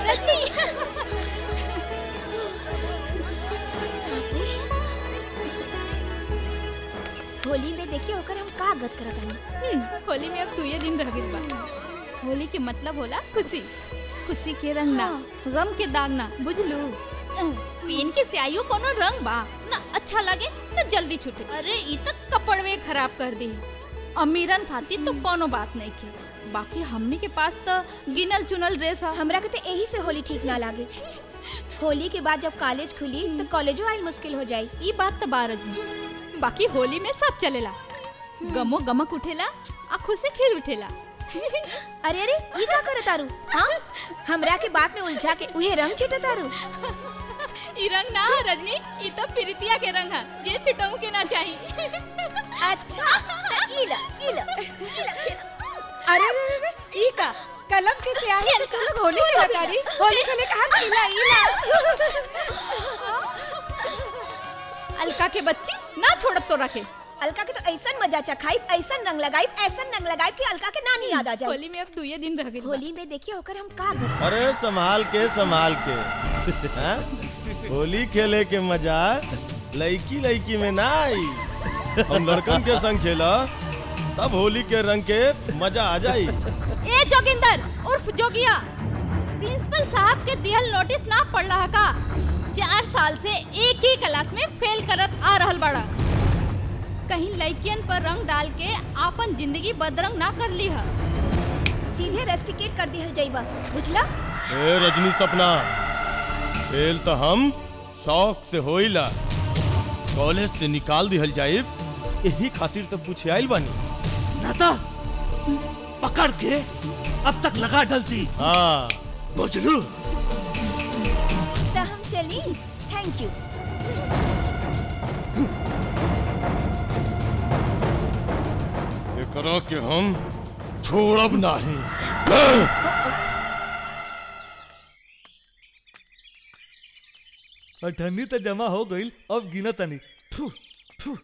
होली में देखिए ओकर हम का गत करत हनी हम्म, होली में अब दुए दिन रह गइल बा होली के मतलब होला खुशी खुशी के रंग ना गम के दाग ना बुझलू पेन के स्याहियो कोनो रंग बा ना अच्छा लगे ना जल्दी छूटे अरे ई तक कपड़वे खराब कर दी अमीरन खातिर तो कोनो बात नहीं के बाकी हमने के पास तो गिनल चुनल ड्रेस है हमरा के तो यही से होली ठीक ना लागे होली के बाद जब कॉलेज खुली तो कॉलेजो आइल मुश्किल हो जाई ई बात तो बारज नहीं बाकी होली में सब चलेला गमो गमक उठेला आ खुशी खिल उठेला अरे अरे ये का करत तारू हाँ हमरा के बात में उलझा के उहे रंग छिटा तारू ई रंग ना है, रजनी ई तो प्रीतिया के रंग है जे छिटऊ के ना चाही अच्छा त इला इला इला अरे ई का कलम के स्याही से तुम लोग होली खेला तारी होली खेले कहा इला इला अलका के बच्ची ना छोड़ब तो रखे अलका के तो ऐसन मजा चखाई ऐसन रंग लगाई ऐसन रंग लगाई कि अलका के नानी याद आ जाए होली में अब दुए दिन रह गई होली में देखिए होकर हम का गत अरे संभाल के संभाल के हाँ? होली खेले के मजा लड़की लड़की में ना आई हम लड़कन के संग खेला तब होली के रंग के मजा आ जाई ए जोगिंदर उर्फ जोगिया प्रिंसिपल साहब के दिहल नोटिस ना पढ़ रहा का चार साल से एक ही क्लास में फेल करत आ रहल बड़ा कहीं लड़कियन पर रंग डाल के आपन जिंदगी बदरंग ना कर ली है सीधे रेस्टिकेट कर दिहल जाइबा बुझला ए रजनी सपना फेल तो हम शौक से होइला कॉलेज से निकाल दिहल जाइब यही खातिर तो पूछे आइल बानी नाता पकड़ के अब तक लगा डलती हाँ बुझलू तो हम चली थैंक यू एकरा के हम छोड़ब नहीं अठन्नी तो जमा हो गई अब गिना तनी थू थू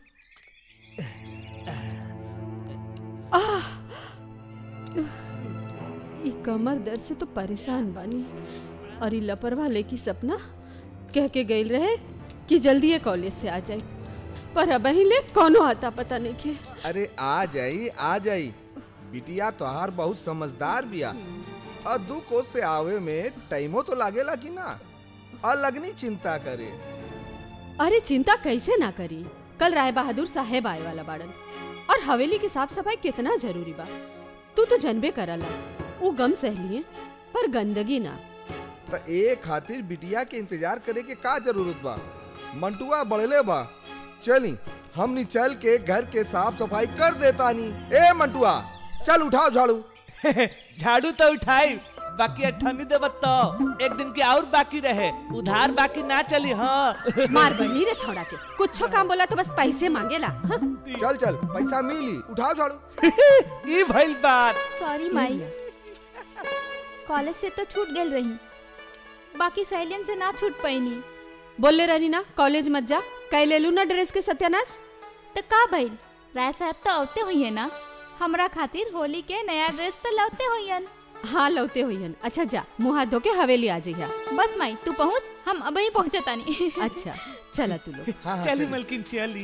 ई कमर दर्द से तो परेशान बानी और ई लापरवाह लेकी सपना कह के गईल रहे कि जल्दी ये कॉलेज से आ जाए पर अब ले कौनो आता पता नहीं के अरे आ जाई आ जाई बिटिया तोहार बहुत समझदार बिया और दू कोस से आवे में टाइमो तो लागेला कि ना अलगनी चिंता करे अरे चिंता कैसे ना करी कल राय बहादुर साहेब आए वाला बाड़न और हवेली की साफ सफाई कितना जरूरी बा तू तो जनबे करला वो गम सहलिए पर गंदगी ना त ए खातिर बिटिया के इंतजार करे के का जरूरत बा मंटुआ बढ़ले बा चली हमनी चल के घर के साफ सफाई कर देता नी ए मंटुआ चल उठाओ झाड़ू झाड़ू तो उठाई बाकी अठन्नी देव तो एक दिन के और बाकी रहे उधार बाकी ना चली हाँ मार बनी रे छोड़ा के कुछ काम बोला तो बस पैसे मांगेला हाँ? चल चल पैसा मिली उठाओ झाड़ू ई भइल बात सॉरी माई कॉलेज से तो छूट गई रही बाकी सहेलियन से ना छूट पैनी बोले रहनी ना कॉलेज मत जा कह ले लू ना ड्रेस के सत्यानाश तो का भइल राय साहब तो औते हुई है ना हमरा खातिर होली के नया ड्रेस तो लौते हुई हन हाँ लौते हुई अच्छा जा मुंह हाथ धो के हवेली आ जाइया बस माई तू पहुँच हम अब ही पहुँचतानी अच्छा चला तू लोग हाँ हाँ चली चली। मलकिन चली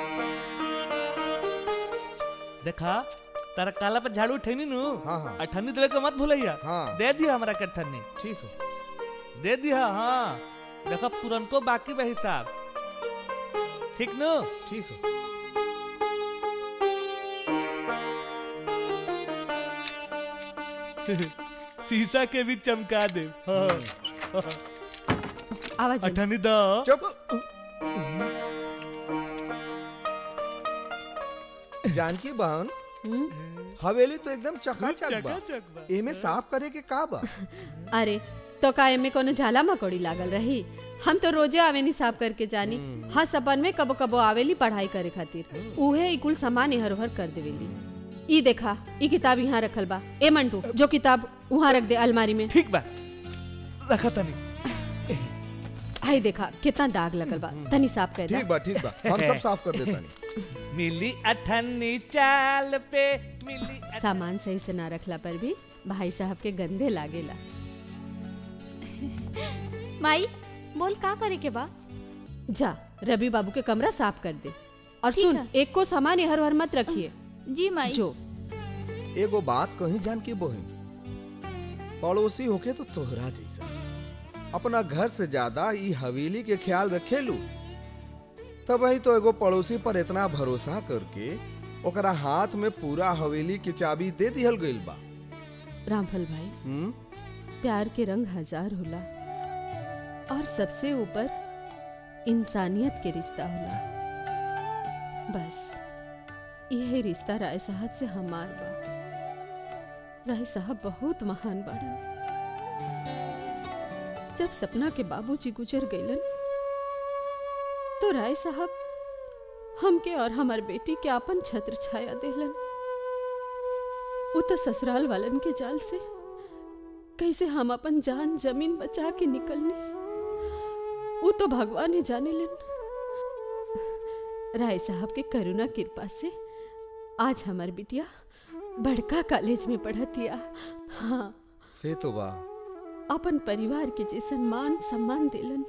देखा तारा काला पर झाड़ू उठैनी नु हाँ, हाँ। अठन्नी देवे के मत भूलैया हाँ। दे दिया हमरा के अठन्नी ठीक हो दे दिया हाँ देखा पुरनको बाकी बा हिसाब ठीक नु ठीक हो शीशा के भी चमका दे हाँ आवाज अठन्नी दा चुप जानकी बहन हवेली तो एकदम चकाचक बा चकाचक बा। एमे साफ करे के का बा अरे तो का एमे कोनो झाला मकोड़ी लागल रही हम तो रोजे आवेनी साफ करके जानी हाँ सपन में कबो कबो आवेली पढ़ाई करे खातिर उहे ई कुल सामान इहर उहर कर देवेली ई देखा ई किताब यहाँ रखल बा ए मंटू जो किताब वहाँ रख दे अलमारी में ठीक बा रखा तनी हाय देखा कितना दाग लगल बा तनी साफ कर ठीक दे बा ठीक बा हम सब साफ कर देता नहीं मिली अठन्नी चाल पे मिली सामान सही से ना रखला पर भी भाई साहब के गंदे लागेला माई बोल का करे के बा जा रवि बाबू के कमरा साफ कर दे और ठीक सुन है। एक को सामान इधर उधर मत रखिए जी माई जो एगो बात कहीं जान की बहन पड़ोसी होके तो तोहरा जैसा अपना घर से ज्यादा ई हवेली के ख्याल रखेलू तब ही तो एगो पड़ोसी पर इतना भरोसा करके ओकरा हाथ में पूरा हवेली की चाबी दे दिहल गइल बा रामफल भाई हम्म प्यार के रंग हजार होला और सबसे ऊपर इंसानियत के रिश्ता होला बस यही रिश्ता राय साहब से हमार बा राय साहब बहुत महान बाड़न जब सपना के बाबूजी गुजर गईलन तो राय साहब हमके और हमार बेटी के आपन छत्र छाया देलन वो तो ससुराल वालन के जाल से कैसे हम अपन जान जमीन बचा के निकलने वो तो भगवान ही जाने लन राय साहब के करुणा कृपा से आज हमार बिटिया बड़का कॉलेज में पढ़तिया हाँ से तो बा अपन परिवार के जैसन मान सम्मान दिलन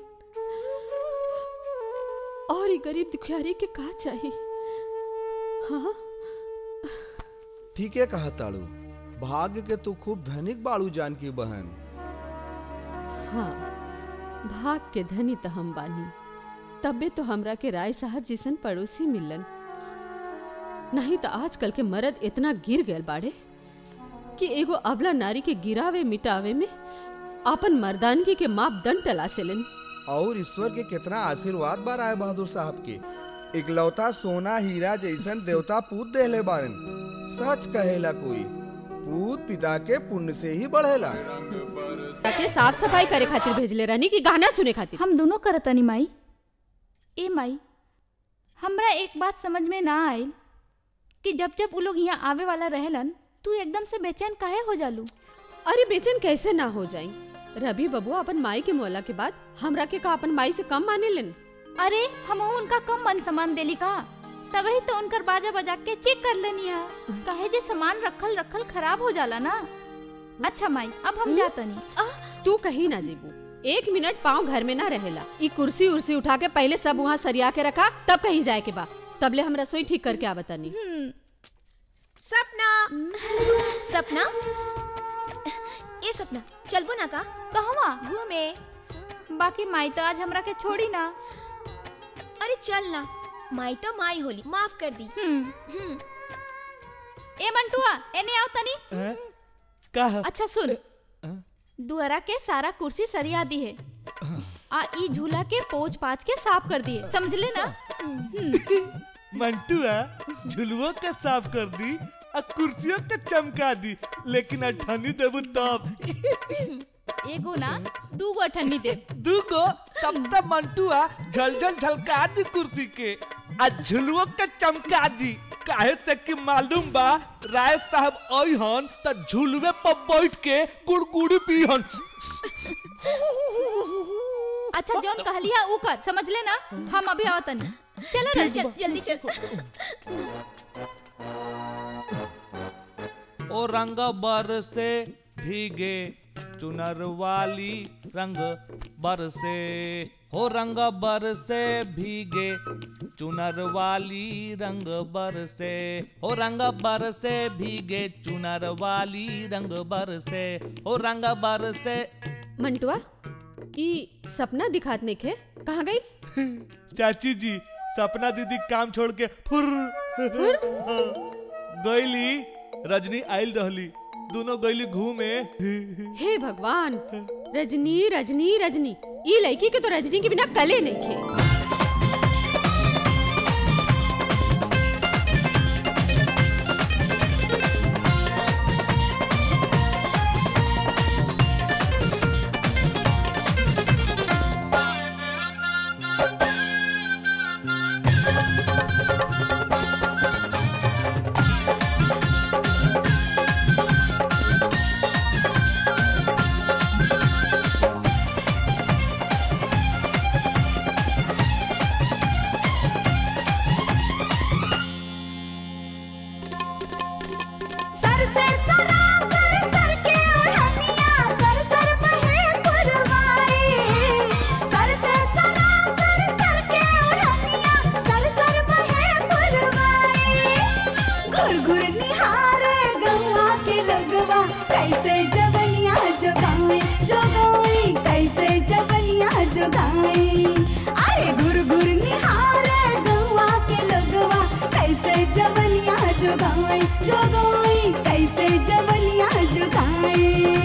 और ये गरीब दुखियारी के का चाहिए हाँ ठीक है कहा ताड़ू भाग्य के तू खूब धनिक बाड़ू जान की बहन हाँ भाग के धनी तो हम बानी तबे तो हमरा के राय साहब जैसन पड़ोसी मिलन नहीं तो आजकल के मर्द इतना गिर गए बाड़े कि एगो अबला नारी के गिरावे मिटावे में अपन मर्दानगी के मापदंड तलाशेलन और ईश्वर के कितना आशीर्वाद बा राय बहादुर साहब के इकलौता सोना हीरा जैसन देवता पूत देहले बारन सच कहेला कोई पूत पिता के पुण्य से ही बढ़ेला ताके साफ सफाई करे खातिर भेजले रहनी कि गाना सुने खातिर हम दोनों करतनी माई ए माई हमरा एक बात समझ में ना आयल कि जब जब वो लोग यहाँ आवे वाला रहेलन तू एकदम से बेचैन काहे हो जालू अरे बेचैन कैसे ना हो जाई रवि बबुआ अपन माई के मोला के बाद हमरा के का अपन माई से कम माने लेन अरे हम उनका कम मन सामान देली का तभी तो उनकर बाजा बजा के चेक कर लेनी है काहे जे सामान रखल रखल खराब हो जाला ना अच्छा माई अब हम जातनी तू कहीं ना जीबू एक मिनट पाँव घर में ना रहेला ई कुर्सी उर्सी उठा के पहले सब वहाँ सरिया के रखा तब कहीं जाए के बा तबले हम रसोई ठीक करके आवतनी सपना सपना ए सपना चलबो ना का कहवा घूमे बाकी माई तो आज हमरा के छोड़ी ना अरे चल ना माई तो माई होली माफ कर दी हम्म ए मंटुआ एने आओ तनी हैं? का है? अच्छा सुन दुअरा के सारा कुर्सी सरिया दी है आ ई झूला के पोच पाच के साफ कर दिए समझ ले ना मंटुआ झुलुओ के साफ कर दी और कुर्सियों के चमका दी लेकिन अठनी देबू तब एगो ना दू गो ठंडी दे दूगो तब तक मंटुआ झलझल झलका दी कुर्सी के आ झुलुओ के चमका दी काहे से कि मालूम बा राय साहब अइहन त झुलुए पर बैठ के कुड़कुड़ी पीहन अच्छा जौन कहलिया ऊ कर समझ ले ना हम अभी आओ तनी चलो चल ना चल जल्दी चल ओ रंग बरसे भीगे चुनर वाली रंग बरसे हो रंग बरसे भीगे चुनर वाली रंग बरसे हो रंग बरसे भीगे चुनर वाली रंग बरसे हो रंग बरसे मंटुआ ई सपना दिखात नहीं खे कहाँ गई चाची जी सपना दीदी काम छोड़ के फुर गईली रजनी आइल रहली दोनों गईली घूमे हे भगवान रजनी रजनी रजनी ई लड़की के तो रजनी के बिना कले नहीं खे निहारे गौवा के लगवा कैसे जबनिया जोगाए जोगाए कैसे जबनिया जोगाए अरे घुर घुर निहारे गौवा के लगवा कैसे जबनिया जोगाए जोगाए कैसे जबनिया जोगाए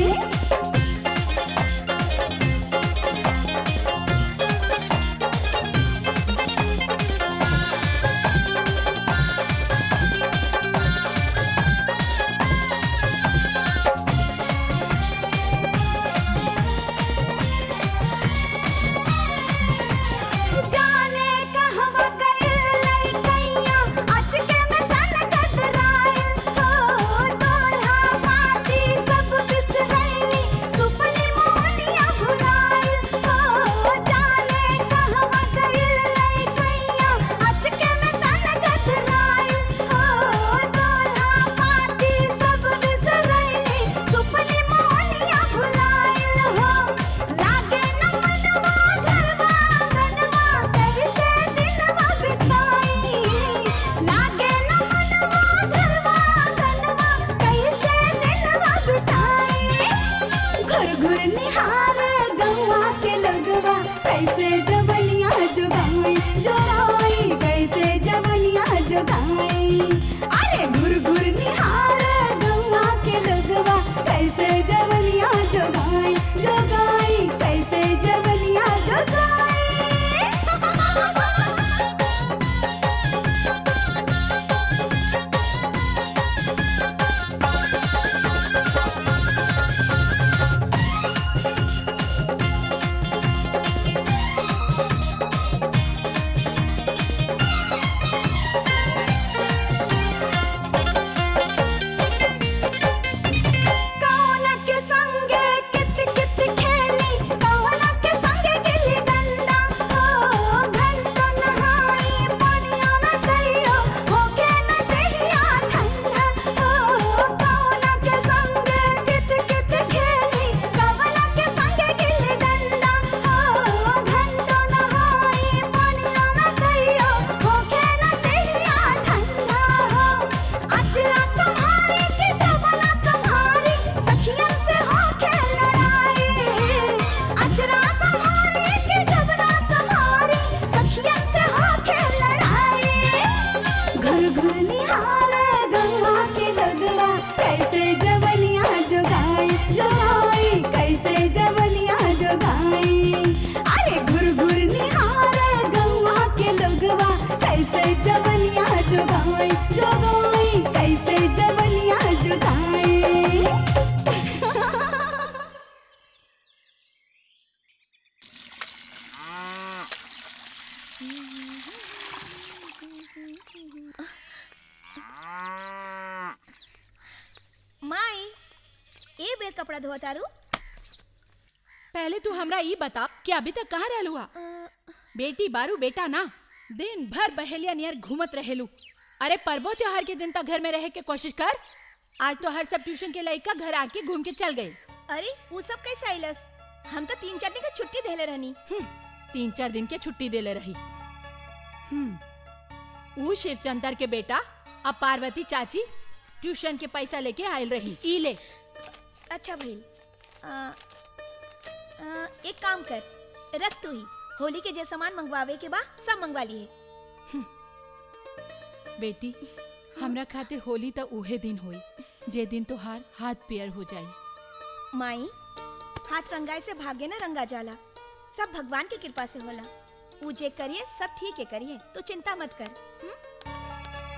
जाने कहवा गइल लइकैया अचके में तन कतराइल हो दोल्हा पाती सब बिसरैली सुपली मोहनिया भुलाइल हो जाने कहवा गइल लइकैया अचके में तन कतराइल हो दोल्हा पाती सब बिसरैली सुपली मोहनिया भुलाइल हो लागे न मनवा घरवा आंगनवा कैसे दिनवा बिताई लागे न मनवा घरवा आंगनवा कैसे दिनवा बिताई घुर घुर निहारे गौवा के लगवा कैसे जबनिया जोगाई जोगाई कैसे जबनिया जोगाई अरे घुर घुर निहारे गौवा के लगवा कैसे जबनिया जोगाई जोगाई कैसे जबनिया जोगाई कौन के संगे कित कित खेली कौन के संगे गिल्ली डंडा हो घंटो नहाई पानिया में कहियो होके न देहिया ठंडा हो कौन के संगे कित कित खेली कौन के संगे गिल्ली डंडा हो घंटो नहाई पानिया में कहियो होके न देहिया ठंडा हो अचरा संहारी के जवाना संहारी सखियन से होके लड़ाई अचरा संहारी के जवाना संहारी सखियन से होके लड़ाई घर घर निहारे गंगा के लगवा कैसे जवनिया जोगाई जोगाई कैसे जवनिया जोगाई अरे घुर घुर निहारे गंगा के लगवा कैसे जवनिया जोगाई जोगाई कैसे जवनिया जोगाई माई ए बेर कपड़ा धोआ तारू पहले तू हमरा ई बता कि अभी तक कहाँ रहलू हा बेटी बारू बेटा ना दिन भर बहेलिया नियर घूमत रहेलू अरे पर्वो त्योहार के दिन तक घर में रहे के कोशिश कर आज तो हर सब ट्यूशन के लड़का घर आके घूम के चल गए अरे वो सब कैसे आइलस हम तो तीन चार दिन का छुट्टी देले रहनी तीन चार दिन के छुट्टी देले रही हम्म ऊ शिवचंदर के बेटा अब पार्वती चाची ट्यूशन के पैसा लेके आयल रही ई ले अच्छा भइल आ, आ, एक काम कर रख तू ही होली के जे सामान मंगवावे के बा सब मंगवा लिए बेटी हमरा खातिर होली त उहे दिन होई जे दिन तोहार हाथ पेयर हो जाई माई हाथ रंगाए से भाग्य न रंगा जाला सब भगवान की कृपा से होला ऊ जे करिए सब ठीक है करिए तो चिंता मत कर हुँ?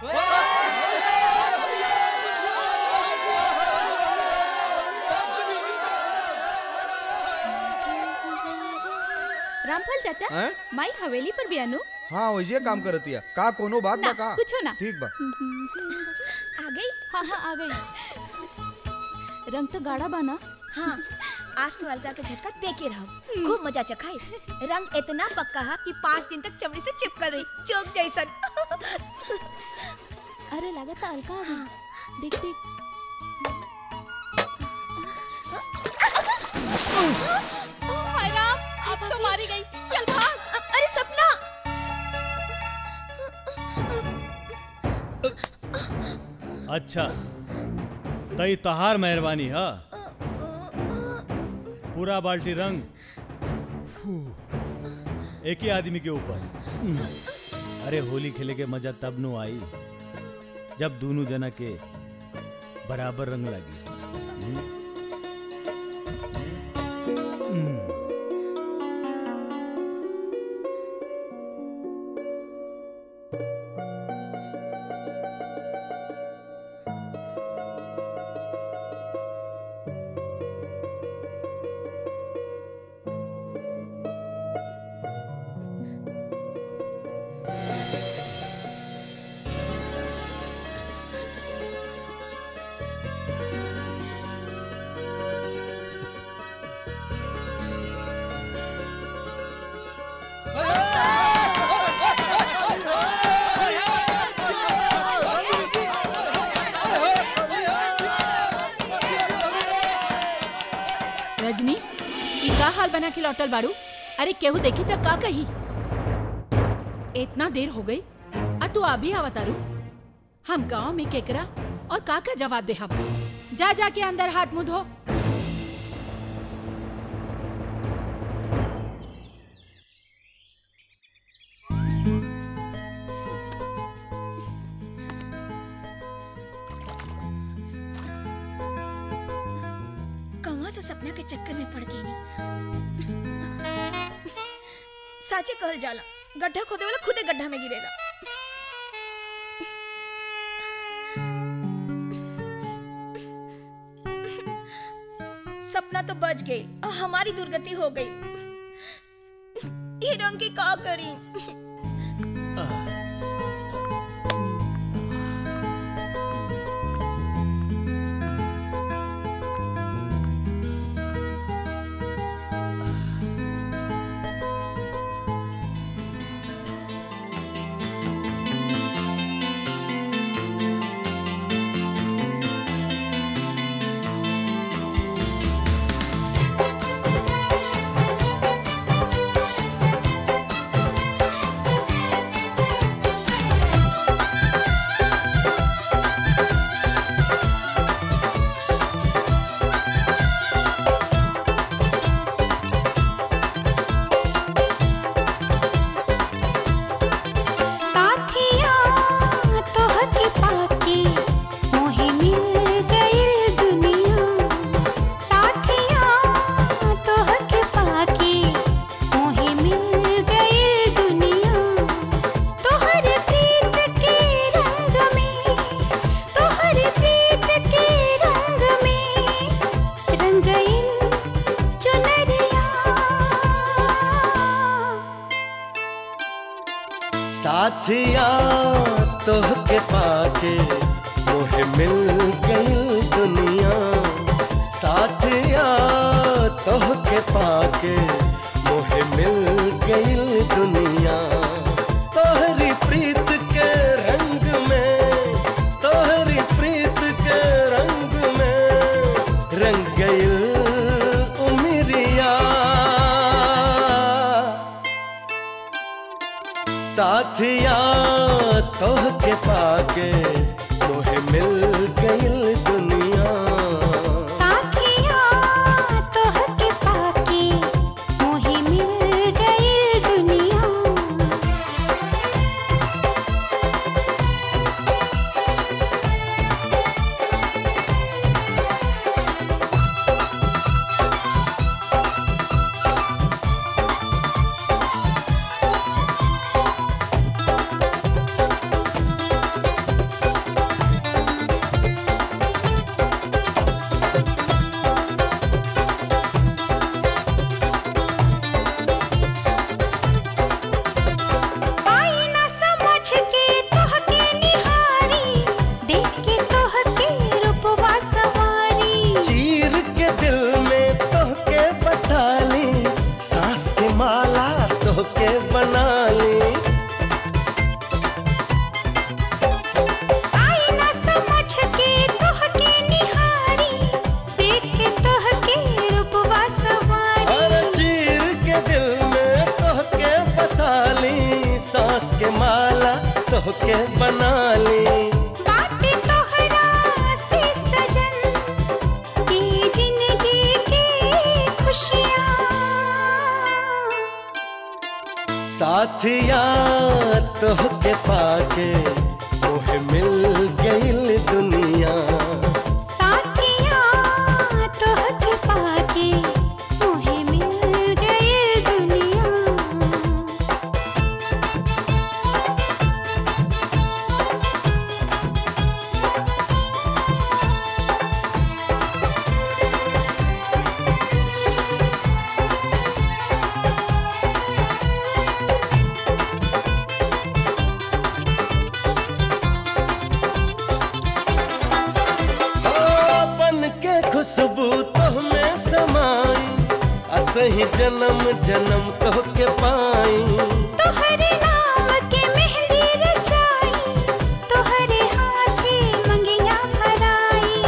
रामफल चाचा हैं? माई हवेली पर बियानु हाँ वैसे काम करतिया का कोनो बात ना, बा का कुछो ना। ठीक बा आ गई हाँ हाँ आ गई रंग तो गाढ़ा बाना हाँ आज तो अलका के झटका दे के रहो खूब मजा चखाई रंग इतना पक्का है कि पाँच दिन तक चमड़ी से चिपक रही चौक जैसन अरे लागत अलका आ गई देख देख हाय राम अब तो मारी गई चल भाग अरे सपना अच्छा तई तहार मेहरबानी है पूरा बाल्टी रंग फू, एक ही आदमी के ऊपर अरे होली खेले के मजा तब नु आई जब दोनों जना के बराबर रंग लगी हम्म? हम्म। रजनी ई का हाल बना के लौटल बाड़ू अरे केहू देखी तो का कही इतना देर हो गई आ तू अभी आवतारू हम गांव में केकरा और का का जवाब दे हम जा जा के अंदर हाथ मुंह धो कहाँ से सपना के चक्कर में पड़ गई साचे कहल जाला गड्ढा खोदे वाला खुदे गड्ढा में गिरेगा सपना तो बच गई और हमारी दुर्गति हो गई ये रंग की का करी साथिया तोहके पाके मोहे मिल गइल दुनिया साथिया तोहके पाके मोहे मिल गइल दुनिया तोहर प्रीत के रंग में तोहर प्रीत के रंग में रंग गइल चुनरिया साथिया तोहके पाके मोहे मिल गई दुनिया साथिया तोहके पाके मोहे मिल गई दुनिया तोहरी प्रीत के रंग में तोहरी प्रीत के रंग में रंग गई उमरिया साथिया तोहके पाके मोहे मिल गई दुनिया साथिया तोहके पाके मोहे मिल गइल दुनिया पाई ना समझ के तोहके निहारी देख के तोहके रूपवा सवारी चीर के दिल में तोहके बसा ली सांस के माला तोहके बना ली आई ना समझ के तोहके निहारी देख के तोहके रूपवा और सवारी चीर के दिल में तोहके बसा ली सांस के माला तोहके बना ली बात तोहरा साथिया तोहके पाके तोहे मिल गईल दुनिया साथिया तोहके पाके मोहे मिल गई दुनिया बन के खुशबू तोहमें समाई असही जन्म जन्म तोहके पाई तोहरे नाम के मेहंदी रचाई तोहरे हाथे मंगिया भराई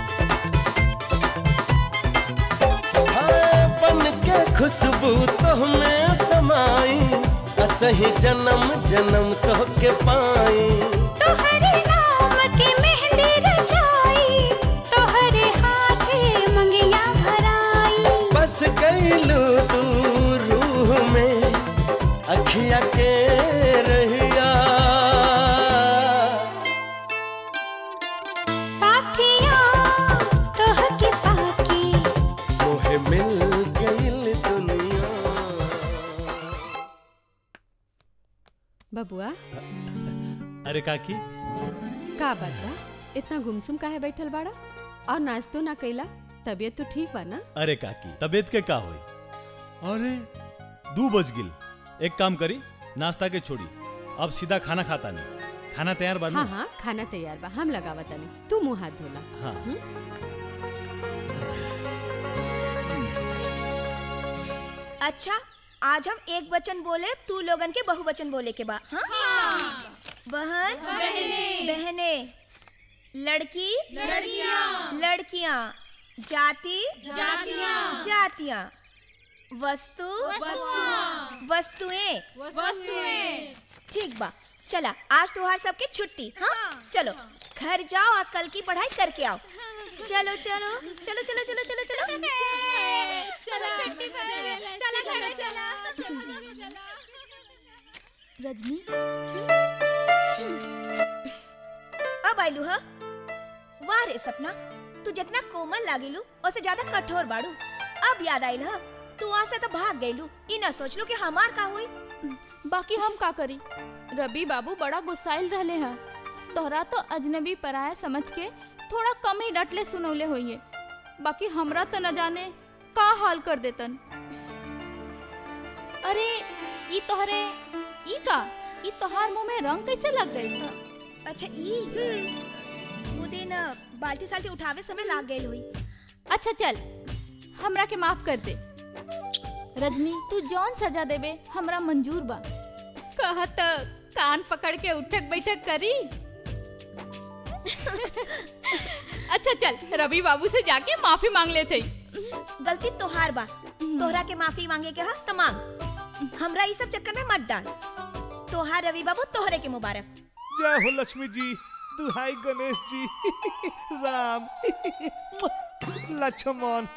हाँ, बन के खुशबू तोहमें समाई असही जन्म जन्म तोहके पाई तोहरे नाम के मेहंदी रचाई तोहरे हाथे मंगिया भराई बस गईलू तू रूह में अखिया के रहिया साथिया तोहके पाके तोहे मिल गईल दुनिया बबुआ अरे काकी का बात बा इतना गुमसुम काहे बैठल बाड़ा और नाश्तो ना कैला तबीयत तो ठीक बा ना अरे काकी तबीयत के का होई अरे दू बज गिल एक काम करी नाश्ता के छोड़ी अब सीधा खाना खाता नहीं खाना तैयार बा हाँ हाँ खाना तैयार बा हम लगावा तनी तू मुंह हाथ धोला हाँ अच्छा आज हम एक वचन बोले तू लोगन के बहुवचन बोले के बा हाँ? बहन बहने लड़की लड़कियां लड़कियां जाति जातियां जातियां वस्तु वस्तुएं वस्तुएं ठीक बा चला आज तुम्हार सबके छुट्टी हाँ चलो घर जाओ और कल की पढ़ाई करके आओ चलो चलो चलो चलो चलो चलो चलो रजनी अब आइलू ह वाह रे सपना तू जितना कोमल लागिलू उससे ज्यादा कठोर बाड़ू अब याद आइल ह तू वहाँ से तो भाग गईलू ई न सोच लू कि हमार का हुई बाकी हम का करी रवि बाबू बड़ा गुस्साइल रहले हैं तोहरा तो अजनबी पराया समझ के थोड़ा कम ही डटले सुनौले होइए बाकी हमरा तो न जाने का हाल कर देतन अरे ई तोहरे ई का ई तोहार मुंह में रंग कैसे लग गई अच्छा ई वो दिन अ, बाल्टी साल्टी उठावे समय लाग गई हुई अच्छा चल हमरा के माफ कर दे रजनी तू जौन सजा देबे हमरा मंजूर बा कहा त कान पकड़ के उठक बैठक करी अच्छा चल रवि बाबू से जाके माफी मांग लेते गलती तोहार बा तोहरा के माफी मांगे के हा त मांग हमरा ई सब चक्कर में मत डाल तोहार रवि बाबू तोहरे के मुबारक जय हो लक्ष्मी जी दुहाई गणेश जी राम लक्ष्मण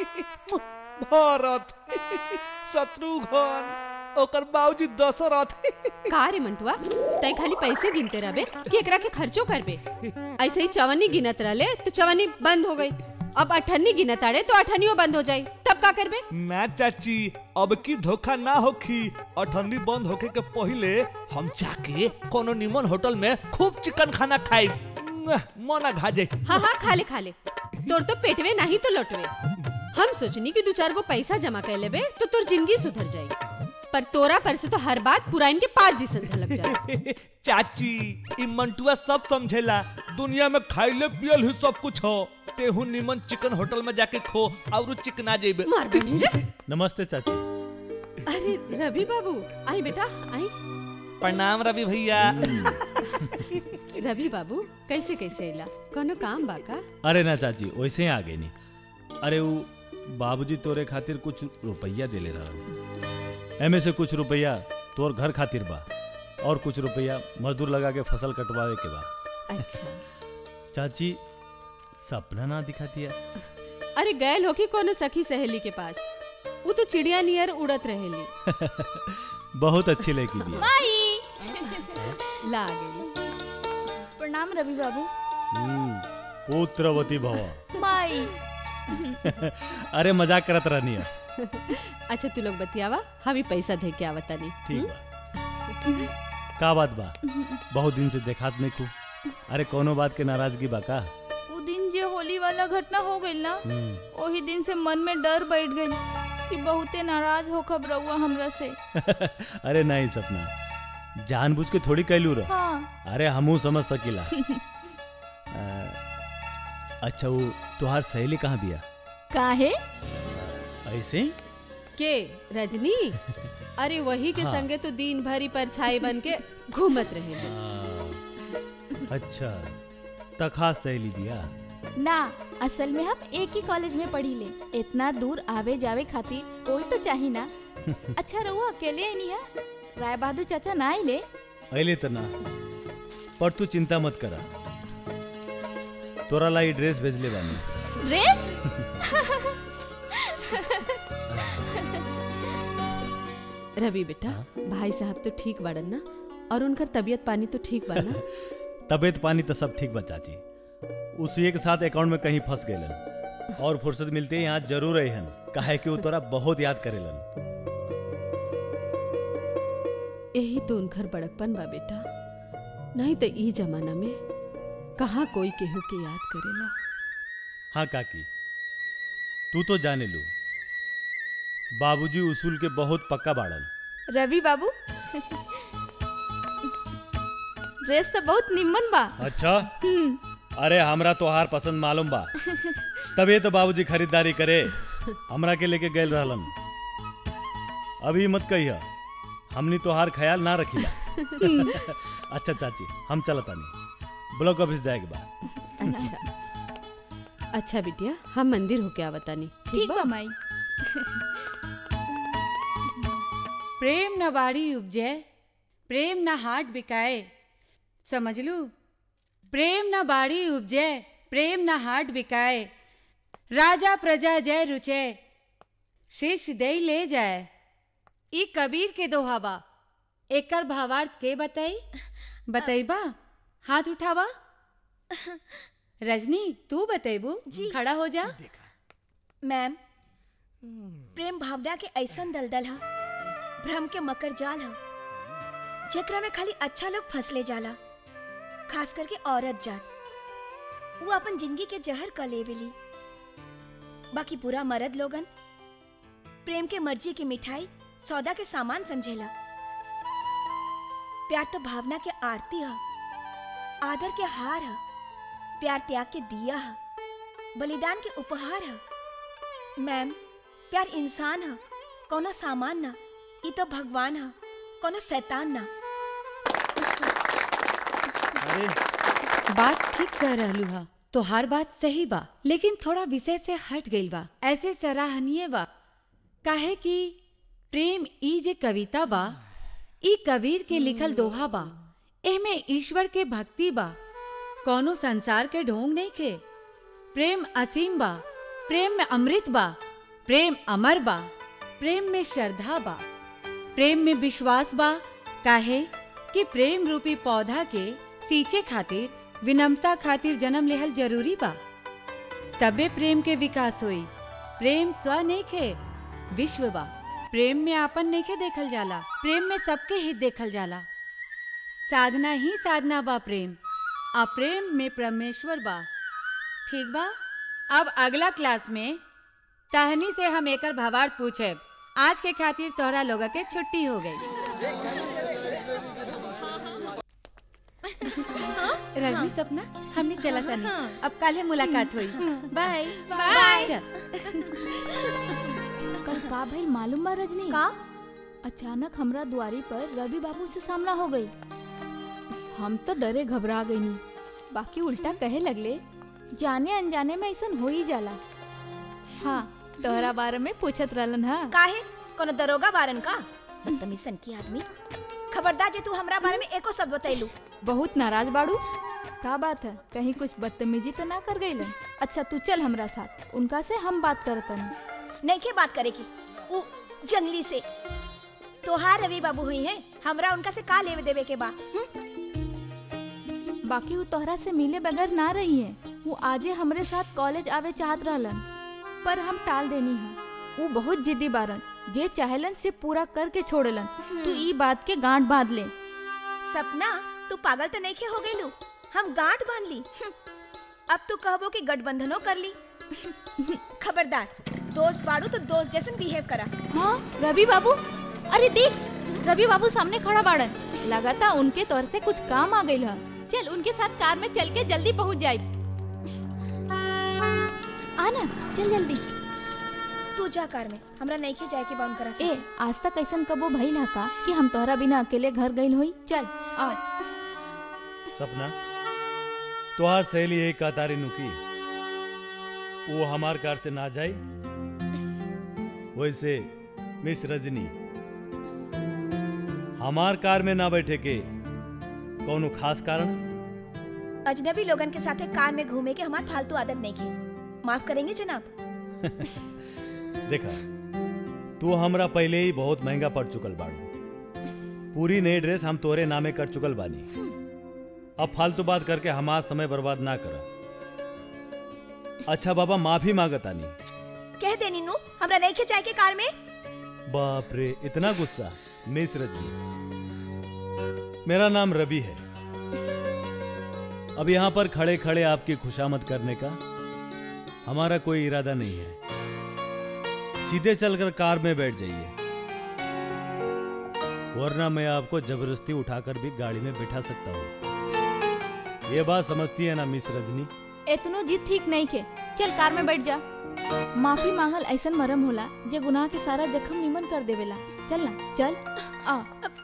भरत शत्रुघ्न ओकर बाबूजी दशरथ का रे मंटुआ तय खाली पैसे गिनते रहबे कि एकरा के खर्चो करबे ऐसे ही चवन्नी गिनत रहले तो चवन्नी बंद हो गई अब अठन्नी गिनत आड़े तो अठन्नियो बंद हो जाई तब का करबे ना चाची अब की धोखा ना होखी अठन्नी बंद होके के पहले हम जाके कोनो निमन होटल में खूब चिकन खाना खाई मना घाजे हाँ हाँ खा ले खा ले तोर तो पेटवे नहीं तो लौटवे हम सोचनी कि दो चार गो पैसा जमा कर लेबे तो तोर जिंदगी सुधर जाई पर तोरा पर से तो हर बात पुराइन के पाँच जिसन झलक जाए चाची ई मंटुआ सब समझेला दुनिया में खाइले पियल ही सब कुछ हो तेहू निमन चिकन होटल में जाके खो और चिकना जेबे मार बनी रे नमस्ते चाची अरे रवि बाबू आई बेटा आई प्रणाम रवि भैया रवि बाबू कैसे कैसे इला कोनो काम बा का अरे ना चाची वैसे ही आ गई नी अरे वो बाबूजी तोरे खातिर कुछ रुपया देले रहा एमे से कुछ रुपया तोर घर खातिर बा और कुछ रुपया मजदूर लगा के फसल कटवावे के बा अच्छा चाची सपना ना दिखा दिया अरे गैल हो कि कोनो सखी सहेली के पास वो तो चिड़िया नियर उड़त रहेली बहुत अच्छी लड़की भी है माई ला गई प्रणाम रवि बाबू हम्म, पुत्रवती भव माई अरे मजाक करत रहनी है अच्छा तू लोग बतियावा हम ही पैसा दे के आवता नहीं ठीक बा का बात बा बहुत दिन से देखात नहीं खूब अरे कोनो बात के नाराजगी बा का वो दिन जे होली वाला घटना हो गई ना हम्म, वही दिन से मन में डर बैठ गई कि बहुते नाराज हो खब रहुआ हमरा से अरे नहीं सपना जानबूझ के थोड़ी कैलू रह हाँ अरे हमू समझ सकीला आ, अच्छा वो तुहार सहेली कहाँ बिया काहे ऐसे ही? के रजनी अरे वही के हाँ। संगे तो दिन भरी परछाई बन के घूमत रहे आ, अच्छा तखा सहेली बिया ना असल में हम एक ही कॉलेज में पढ़ी ले इतना दूर आवे जावे खातिर कोई तो चाहिए ना अच्छा रहुआ अकेले नहीं है राय बहादुर चाचा ना आइले अले तो ना पर तू चिंता मत करा तोरा लाई ड्रेस भेजले बानी ड्रेस रवि बेटा भाई साहब तो ठीक बाड़न ना और उनकर तबीयत पानी तो ठीक बा ना तबीयत पानी तो सब ठीक बा चाची उसी के साथ अकाउंट में कहीं फंस गए और फुर्सत मिलते ही यहाँ जरूर अहन काहे कि वो तोरा बहुत याद करेलन यही तो उनकर बड़कपन बा बेटा नहीं तो ई जमाना में कहाँ कोई केहू के याद करेला हाँ काकी तू तो जाने लू बाबूजी उसूल के बहुत पक्का बाड़न रवि बाबू ड्रेस तो बहुत निम्मन बा अच्छा अरे हमरा तोहार पसंद मालूम बा तभी तो बाबूजी खरीदारी करे हमरा के लेके गए रहलन अभी मत कहिया हमनी तोहार ख्याल ना रखिला अच्छा चाची हम चलतानी ब्लॉक ऑफिस जाएके बा अच्छा अच्छा बिटिया हम मंदिर होके आवतानी ठीक बा माई प्रेम न बाड़ी उपजे प्रेम न हाट बिकाए समझ लू प्रेम न बाड़ी उपजे प्रेम न हाट बिकाए राजा प्रजा जय रुचे शीश दे ले जाए ई कबीर के दोहा बा एकर भावार्थ के बताई बताइबा हाथ उठावा रजनी तू बतेबू जी। खड़ा हो जा मैम प्रेम भावना के ऐसन दलदल ह भ्रम के मकर जाल ह जेकरा में खाली अच्छा लोग फंसले जाला खास करके औरत जात वो अपन जिंदगी के जहर क लेवेली बाकी पूरा मर्द लोगन प्रेम के मर्जी की मिठाई सौदा के सामान समझेला प्यार तो भावना के आरती ह आदर के हार ह प्यार त्याग के दिया ह बलिदान के उपहार ह मैम प्यार इंसान ह कोनो सामान ना ई तो भगवान ह कोनो शैतान ना अरे बात ठीक कह रहलू हा तोहार बात सही बा लेकिन थोड़ा विषय से हट गइल बा ऐसे सराहनीय बा काहे कि प्रेम ई जे कविता बा ई कबीर के लिखल दोहा बा एमे ईश्वर के भक्ति बा कोनो संसार के ढोंग नहीं के प्रेम असीम बा प्रेम में अमृत बा प्रेम अमर बा प्रेम में श्रद्धा बा प्रेम में विश्वास बा काहे कि प्रेम रूपी पौधा के सींचे खातिर विनम्रता खातिर जन्म लेहल जरूरी बा तबे प्रेम के विकास होई प्रेम स्व नइखे विश्व बा प्रेम में आपन नइखे देखल जाला प्रेम में सबके हित देखल जाला साधना ही साधना बा प्रेम आ प्रेम में परमेश्वर बा ठीक बा अब अगला क्लास में तहनी से हम एकर भावार्थ पूछेब आज के खातिर तोहरा लोग के छुट्टी हो गई रजनी सपना हमने चला था नहीं अब कल मुलाकात हुई बाय बाय। चल कल का भइल मालूम बा रजनी का अचानक हमरा दुआरी पर रवि बाबू से सामना हो गई हम तो डरे घबरा गई बाकी उल्टा कहे लगले जाने अनजाने में ऐसा हो ही जाला हाँ तोहरा बारे में पूछत रहलन हा काहे कोनो दरोगा बारन का बदतमीजन की आदमी खबरदार जे तू हमरा बारे में एको शब्द बतैलू बहुत नाराज बाड़ू का बात है कहीं कुछ बदतमीजी तो ना कर गई अच्छा तू चल हमरा साथ उनका से हम बात करतन नहीं के बात करे की उ जंगली से तोहार रवि बाबू हुई है हमरा उनका से का लेवे देवे के बा बाकी वो तोहरा से मिले बगैर ना रही है वो आजे हमरे साथ कॉलेज आवे चाहत रहलन पर हम टाल देनी है वो बहुत जिद्दी बारन जे चाहलन से पूरा करके छोड़लन तू ई बात के गांठ बांध ले सपना तू पागल तो नहीं हो गईलू हम गांठ बांध ली हम्म, अब तू कहबो कि गठबंधनो कर ली खबरदार दोस्त बाड़ू तो दोस्त जैसन बिहेव करा हाँ रवि बाबू अरे देख रवि बाबू सामने खड़ा बाड़न लगाता उनके तौर से कुछ काम आ गई है चल उनके साथ कार में चल के जल्दी पहुंच जाए आना चल जल्दी तू जा कार में हमरा नहीं के जाए के बा उनकरा से ए आज तक ऐसन कबो भइल हा का कि हम तोहरा बिना अकेले घर गइल होई चल आ सपना तोहार सहेली यही कातारी नुकी वो हमार कार से ना जाई वैसे मिस रजनी हमार कार में ना बैठे के कौनो खास कारण अजनबी लोगन के साथे कार में घूमे के हमार फालतू आदत नहीं की माफ करेंगे जनाब देखा तू हमरा पहले ही बहुत महंगा पड़ चुकल बाड़ू पूरी नई ड्रेस हम तोरे नामे कर चुकल बानी अब फालतू बात करके हमार समय बर्बाद ना कर अच्छा बाबा माफी मांगतानी कह दे नीनू हमरा नहीं के जाए के कार में बाप रे इतना गुस्सा मिस रजनी मेरा नाम रवि है अब यहाँ पर खड़े खड़े आपकी खुशामद करने का हमारा कोई इरादा नहीं है सीधे चलकर कार में बैठ जाइए वरना मैं आपको जबरदस्ती उठाकर भी गाड़ी में बैठा सकता हूँ ये बात समझती है ना मिस रजनी इतनो जिद ठीक नहीं के चल कार में बैठ जा माफी मांगल ऐसन मरम होला जे गुनाह के सारा जख्म निमन कर देवेला चल ना चल आ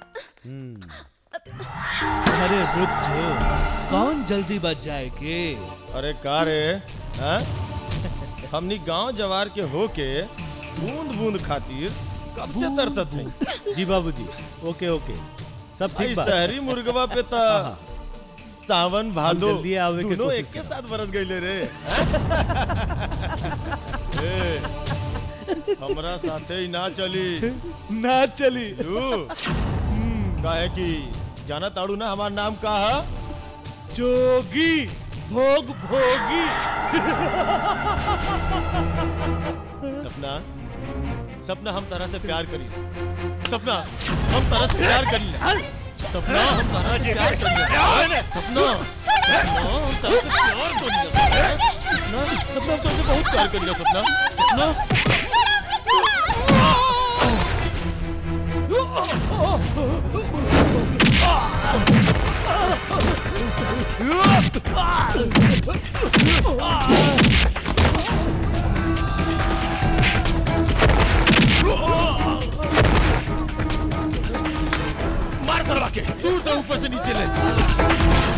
अरे रुक जो कौन जल्दी बच जाएगे अरे का रे हाँ? हमनी गांव जवार के होके बूंद बूंद खातिर कब से तरसत है जी बाबूजी ओके ओके सब भाई ठीक बा शहरी मुर्गवा पे तो हाँ। सावन भादो जल्दी आवे के दोनों कोशिश एक के करब। साथ बरस गईले रे ए, हमरा साथे ही ना चली ना चली तू काहे कि जाना ताड़ू ना हमार नाम का है जोगी भोग भोगी सपना सपना हम तरह से प्यार करी सपना हम तरह से प्यार करी सपना हम तरह से प्यार करी सपना सपना, हम तरह से प्यार करी सपना सपना हम तरह से बहुत प्यार करी सपना सपना मार सरवा के दूर तो ऊपर से नीचे ले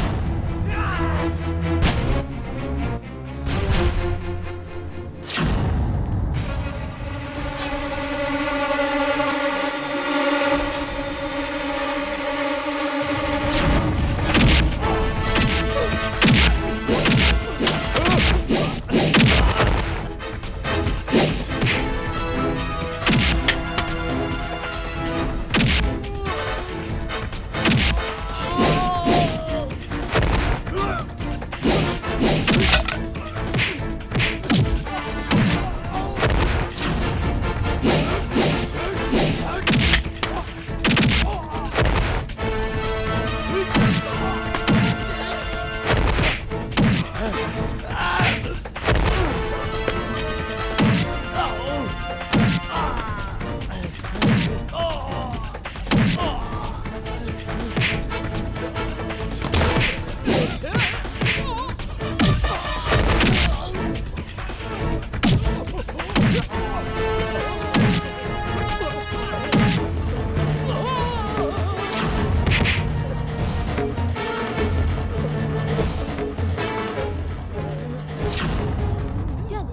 चल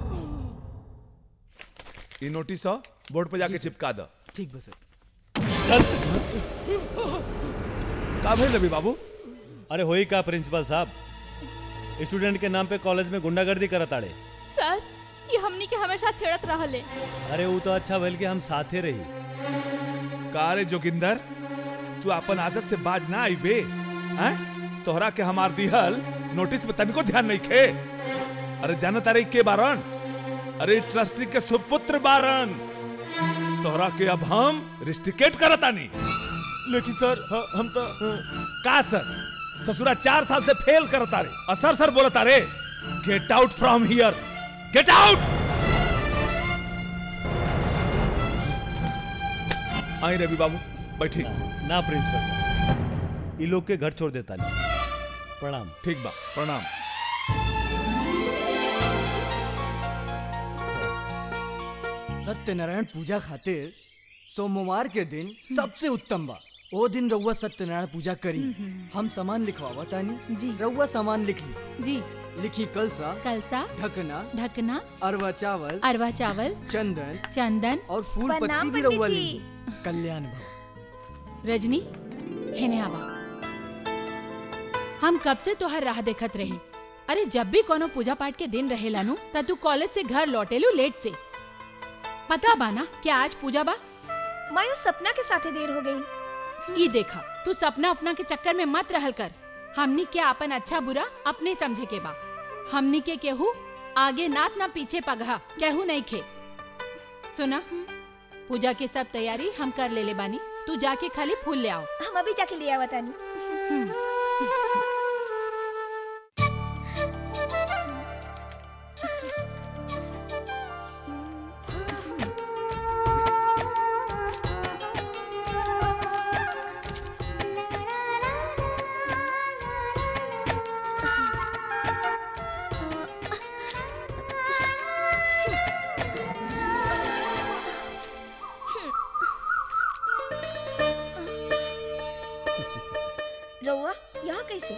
ये नोटिस हो बोर्ड पे जाके चिपका दो ठीक बस का भाई रवि बाबू अरे होई का प्रिंसिपल साहब स्टूडेंट के नाम पे कॉलेज में गुंडागर्दी करत आड़े सर ये हमनी के हमेशा छेड़त रहले अरे वो तो अच्छा भइल कि हम साथे रही का रे जोगिंदर तू अपन आदत से बाज ना आई बे हैं तोहरा के हमार दिहल नोटिस में तनिको ध्यान नहीं खे अरे जानत अरे के बारन अरे ट्रस्टी के सुपुत्र बारन तोहरा के अब हम रिस्टिकेट करतानी लेकिन सर ह- हम तो का सर ससुरा चार साल से फेल करता रे और सर सर बोलता रे get out from here get out आई रवि बाबू बैठी ना प्रिंसिपल साहब ये लोग के घर छोड़ देता नहीं प्रणाम ठीक बा प्रणाम सत्यनारायण पूजा खातिर सोमवार के दिन सबसे उत्तम बा ओ दिन रउआ सत्यनारायण पूजा करी हम सामान लिखवावा तानी जी रउआ सामान लिख ली जी लिखी कलसा कलसा ढकना ढकना अरवा चावल अरवा चावल चंदन चंदन और फूल प्रणाम पत्ती भी पंडित रउआ जी। ली कल्याण भव रजनी हेने आवा हम कब से तोहर राह देखत रहे अरे जब भी कोनो पूजा पाठ के दिन रहेला नु त तू कॉलेज से घर लौटेलू लेट से पता बा ना क्या आज पूजा बा मायूस सपना के साथे देर हो गई ई देखा तू सपना अपना के चक्कर में मत रहल कर हमनी के अपन अच्छा बुरा अपने समझे के बा हमनी के केहू आगे नात ना पीछे पगहा केहू नहीं खे सुना पूजा के सब तैयारी हम कर ले ले बानी तू जाके खाली फूल ले आओ हम अभी जाके ले आवत तानी रउआ यहाँ कैसे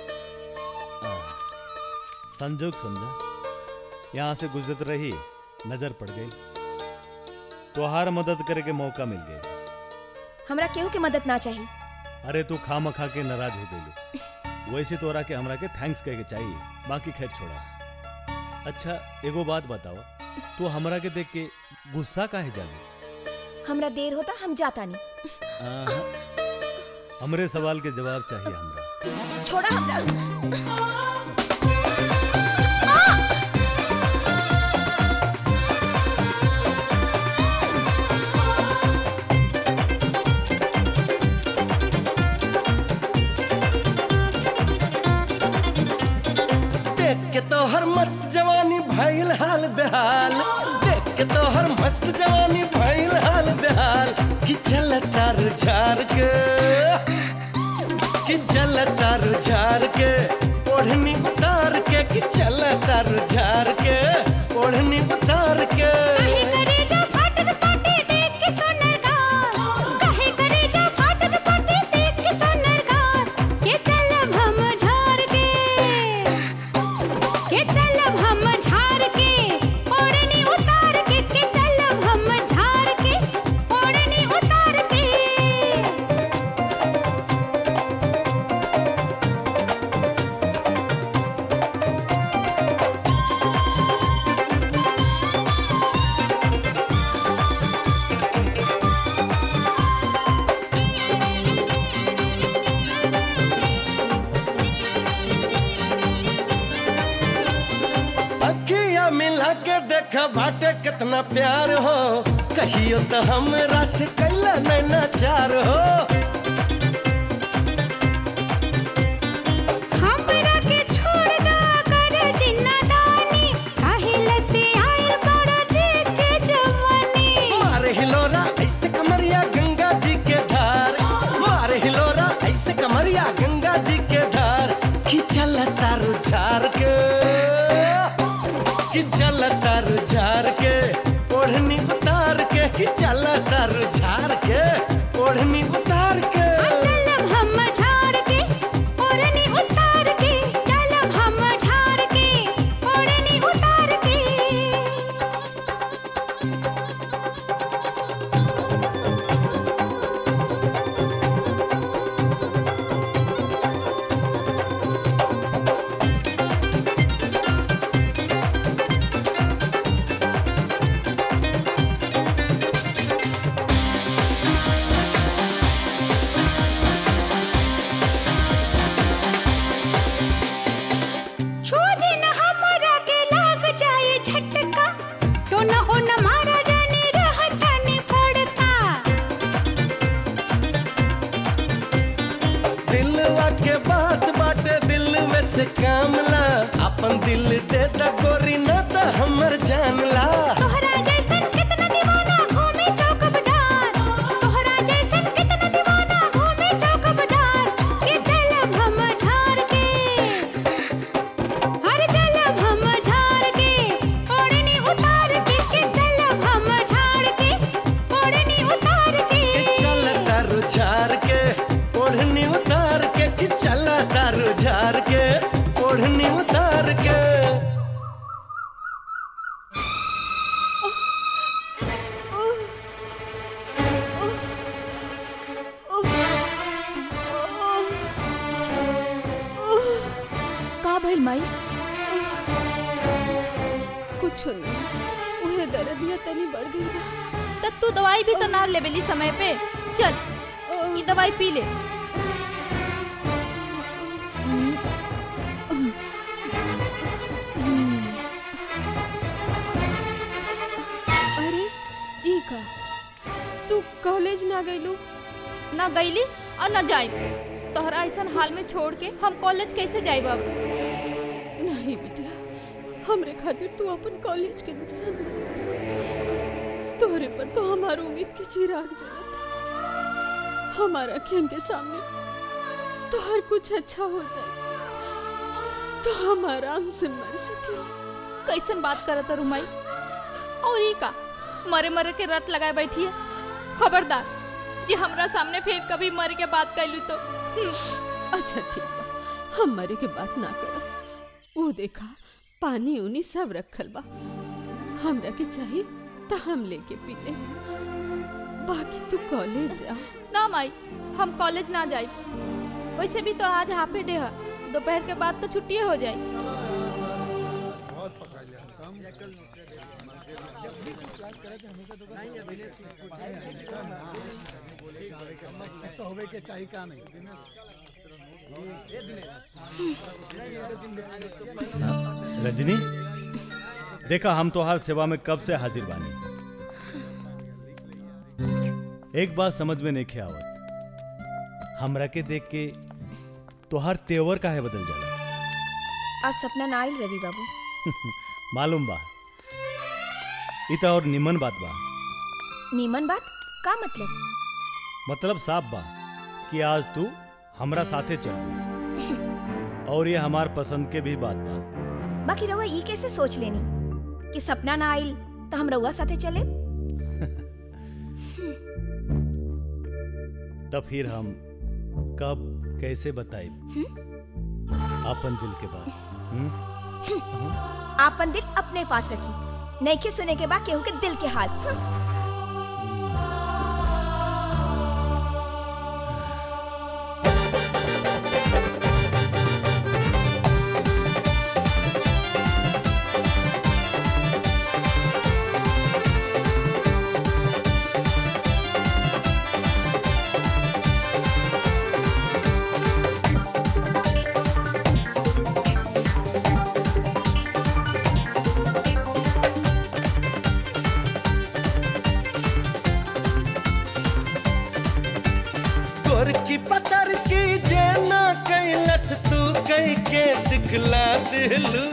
संजोग समझा यहाँ से गुजरत रही नजर पड़ गई तोहार मदद करे के मौका मिल गई हमरा केहू के मदद ना चाहिए अरे तू खा मखा के नाराज हो गई वैसे तोरा के हमरा के थैंक्स कहे के चाहिए बाकी खैर छोड़ा अच्छा एगो बात बताओ तू हमरा के देख के गुस्सा काहे जाने हमरा देर होता हम जाता नहीं आहा, हमरे सवाल के जवाब चाहिए हमरा छोड़ा हमरा देख के तो हर मस्त जवानी भइल हाल बेहाल देख के तो हर मस्त जवानी भइल हाल बेहाल कि चल तार झार के कि चल तार झार के ओढ़नी उतार के कि चल तार झार के ओढ़नी उतार के अखिया मिला के देख बाटे कितना प्यार हो कहियो तो हमरा से कैला नैना चार हो हमरा के छोड़ दा कर जिन्ना दानी काहे लसे आइल बड़ा देख के जवानी मारे हिलोरा ऐसे कमरिया गंगा जी के धार मारे हिलोरा ऐसे कमरिया गंगा जी के धार खिंचल तारू झार के खिंचल तारू झार के ओढ़नी उतार के खिंचल तारू झार के ओढ़नी उतार के चलब हम झाड़ के ओढ़नी उतार के चलब हम झाड़ के ओढ़नी उतार के कि झटका टोना ओना मारा जाने रहतानी फड़का दिलवा के बात बाटे दिल में से कामला अपन दिल दे दा गोरी ना दा हमर जानला तोहरा जैसन कितना दीवाना घूमे चौक बाजार तोहरा जैसन कितना दीवाना घूमे चौक बाजार के चलब हम झाड़ के हर चलब हम झाड़ के ओढ़नी उतार के के चलब हम झाड़ के ओढ़नी उतार के चल तारू झार के ओढ़नी उतार के कि चल तारू झार के ओढ़नी उतार के का भइल माई कुछ नहीं उहे दर्दिया तनी बढ़ गई बा तब तू दवाई भी तो ना लेबेली समय पे चल ये दवाई पी ले अरे ई का तू कॉलेज ना गइलू ना गईली और ना जाई तोहरा ऐसा हाल में छोड़ के हम कॉलेज कैसे जाइब अब नहीं बिटिया हमरे खातिर तू अपन कॉलेज के नुकसान मत कर तोहरे पर तो हमार उम्मीद के चिराग जलत हमारा अखियन के सामने तो हर कुछ अच्छा हो जाए तो हम आराम से मर सके कैसन बात करत है रुमाई और ये का मरे मरे के रट लगाए बैठी है खबरदार कि हमरा सामने फिर कभी मरे के बात कैलू तो हम्म। अच्छा ठीक बा हम मरे के बात ना करब वो देखा पानी उनी सब रखल बा हमरा के चाहिए तो हम लेके पी ले बाकी तू कॉलेज जा ना माई हम कॉलेज ना जाई वैसे भी तो आज हाफे डे है दोपहर के बाद तो छुट्टी हो जाए होवे के चाहिए का नहीं रजनी देखा हम तोहार सेवा में कब से हाजिर बानी एक बात समझ में नहीं आवत हमरा के देख के तोहार तेवर काहे बदल जाला आज सपना ना आइल रवि बाबू मालूम बा इ त और निमन बात बा नीमन बात का मतलब मतलब साफ बा कि आज तू हमरा साथे चल और ये हमार पसंद के भी बात बा बाकी रउआ ई कैसे सोच लेनी कि सपना ना आइल तो हम रउआ साथे चले तब फिर हम कब कैसे बताए अपन दिल के बात हम्म? आपन दिल अपने पास रखी नईखे सुने के बाद केहू के दिल के हाल हम्म। गोर की पतर की जेना कैलस तू कई के दिखला दिलू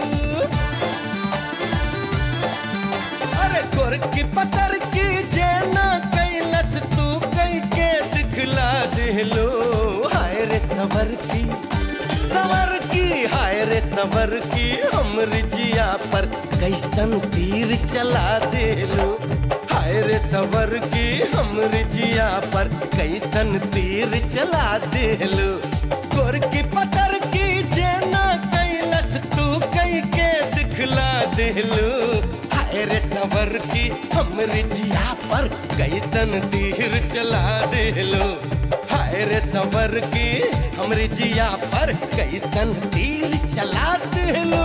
अरे गोर की पतर की जेना कैलस तू कई के दिखला दिलू हाय रे सवर की सवर की हाय रे सवर की हमर जिया पर कैसन तीर चला दिलू हाय रे सवर की हमर जिया पर कैसन तीर चला दिलू गोर की पतर की जेना कैलस तू कई के दिखला दिलू हाय रे सवर की हमर जिया पर कैसन तीर चला दिलू हाय रे सवर की हमरे जिया पर कैसन तीर चला दिलू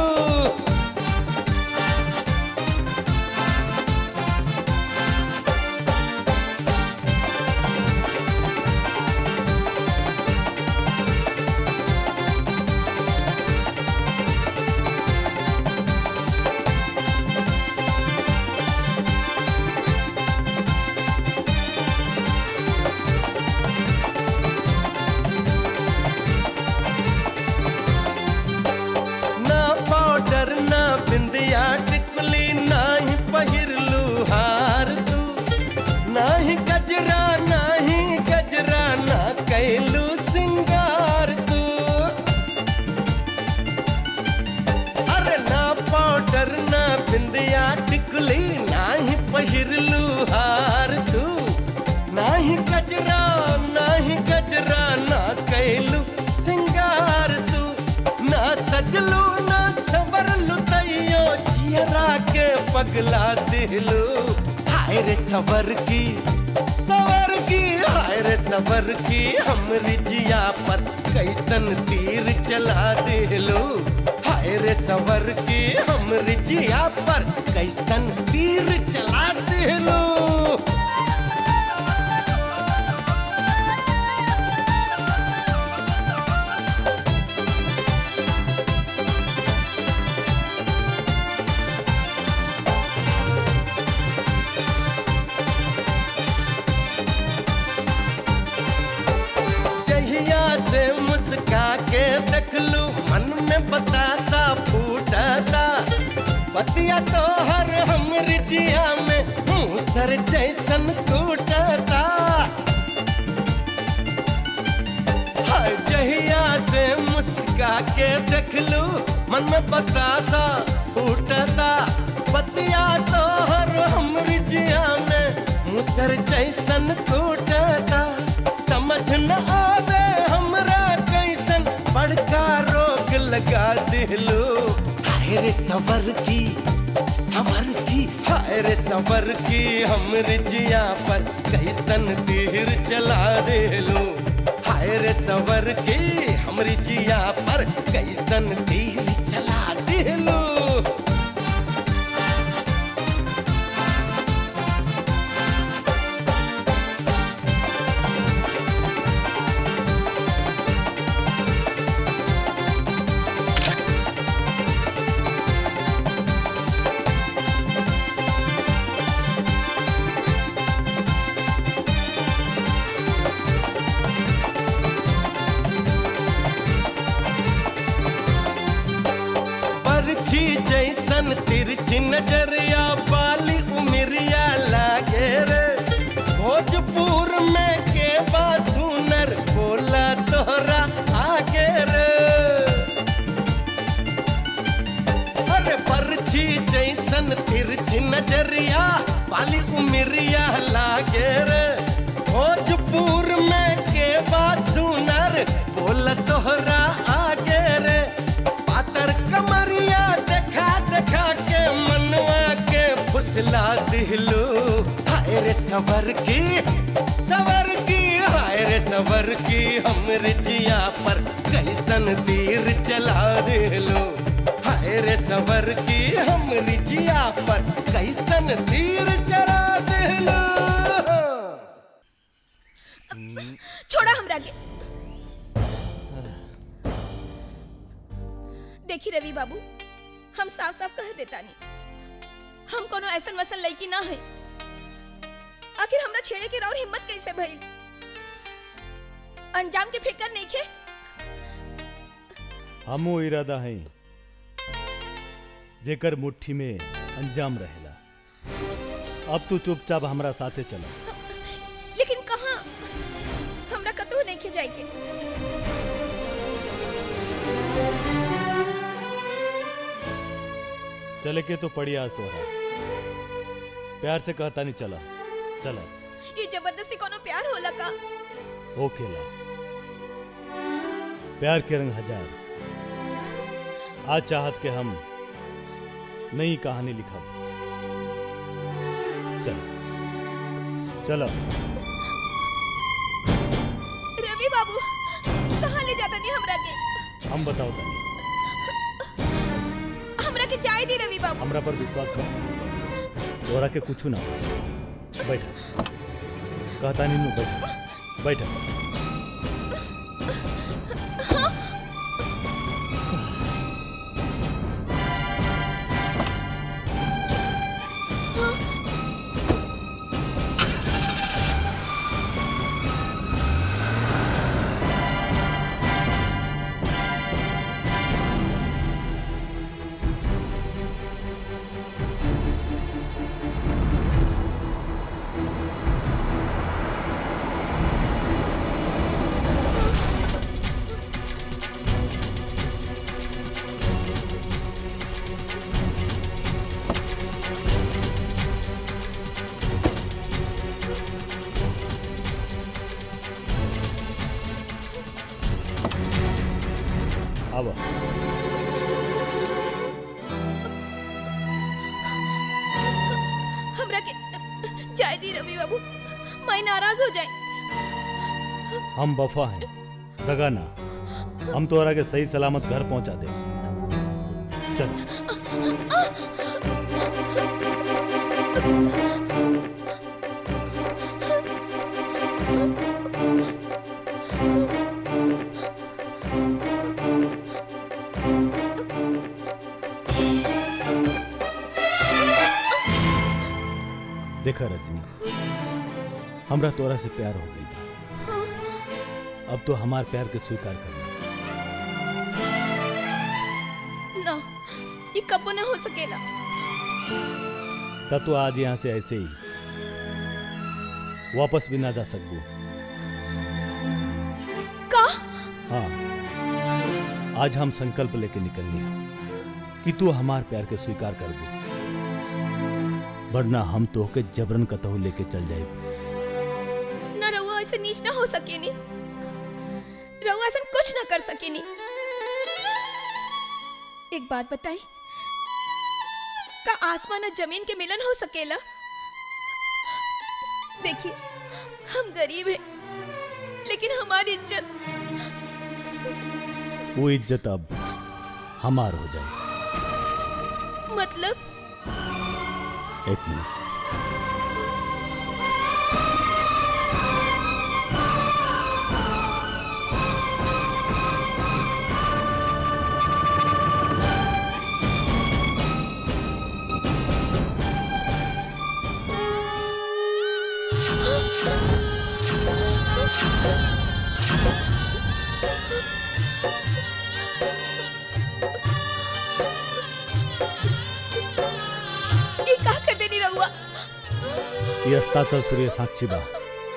टिकुली नाही पहिरलू हार तू नाही गजरा नाही गजरा ना कैलू सिंगार तू ना सजलू ना सवरलू तैयो जियरा के पगला दिलू हाय रे सवर की सवर की हाय रे सवर की हमरी जिया पर कैसन तीर चला दिलू हाय रे सवर की हमरी जिया पर कैसन तीर चला दिलू जहिया से मुस्का के देखलू मन में बतासा फूटता पतिया तो हर हमर जिया में मूसर जैसन कूटता हाय जहिया से मुस्का के देखलू मन में बतासा फूटता पतिया तो हर हमर जिया में मुसर जैसन कूटता समझ न आवे हमरा कैसन बड़का रोग लगा दिलू हाय रे सवर की सवर की हाय रे सवर की हमरे जिया पर कैसन तीर चला दिलू हाय रे सवर की हमरी जिया पर कैसन तीर चला दिलू परछी जैसन तिरछी नजरिया बाली उमरिया लागे रे भोजपुर में के बा सुनर बोला तोहरा आगे रे अरे परछी जैसन तिरछी नजरिया बाली उमरिया लागे रे भोजपुर में के बा सुनर बोला तोहरा आगे रे पातर कमरिया देखा देखा के मनवा के फुसला दिलू हाय रे सवर की सवर की हाय रे सवर की हमरे जिया पर कैसन तीर चला दिलू हाय रे सवर की हमरी जिया पर कैसन तीर चला दिलू छोड़ा हमरा के देखी रवि बाबू हम साफ साफ कह देता नहीं हम कोनो ऐसन वसन लड़की ना है आखिर हमरा छेड़े के और हिम्मत कैसे भइल अंजाम के फिकर नहीं खे हमो इरादा है जेकर मुट्ठी में अंजाम रहेला अब तू चुपचाप हमरा साथे चला लेकिन कहाँ हमरा कतहु नहीं खे जाए के चले के तो पड़ी आज तोहरा प्यार से कहता नहीं चला चला ये जबरदस्ती कोनो प्यार होला का ओकेला प्यार के रंग हजार आज चाहत के हम नई कहानी लिखब चल चलो रवि बाबू कहाँ ले जाता नहीं हमरा के हम बताओ तनी हमरा के चाय दी रवि बाबू हमरा पर विश्वास कर तोरा के कुछ ना हो। बैठ कहता नहीं बैठ बैठ हाँ जाए दी रवि बाबू मैं नाराज हो जाए हम वफा हैं दगा ना हम तोहरा के सही सलामत घर पहुंचा दे चलो देखा रजनी हमरा तोरा से प्यार हो गई बा अब तो हमार प्यार के स्वीकार कर ले ना ये कबो न हो सकेला तब तो आज यहाँ से ऐसे ही वापस भी ना जा सकबू का हाँ आज हम संकल्प लेके निकल लिया कि तू हमार प्यार के स्वीकार कर दू वरना हम तो के जबरन कतहु लेके चल जाए ना रहुआ ऐसे नीच ना हो सकेनी रहुआ ऐसा कुछ ना कर सकेनी एक बात बताई का आसमान और जमीन के मिलन हो सकेला देखिए हम गरीब हैं लेकिन हमारी इज्जत वो इज्जत अब हमार हो जाए मतलब एक मिनट ये का कर देनी रहुआ ये अस्ताचल सूर्य साक्षी बा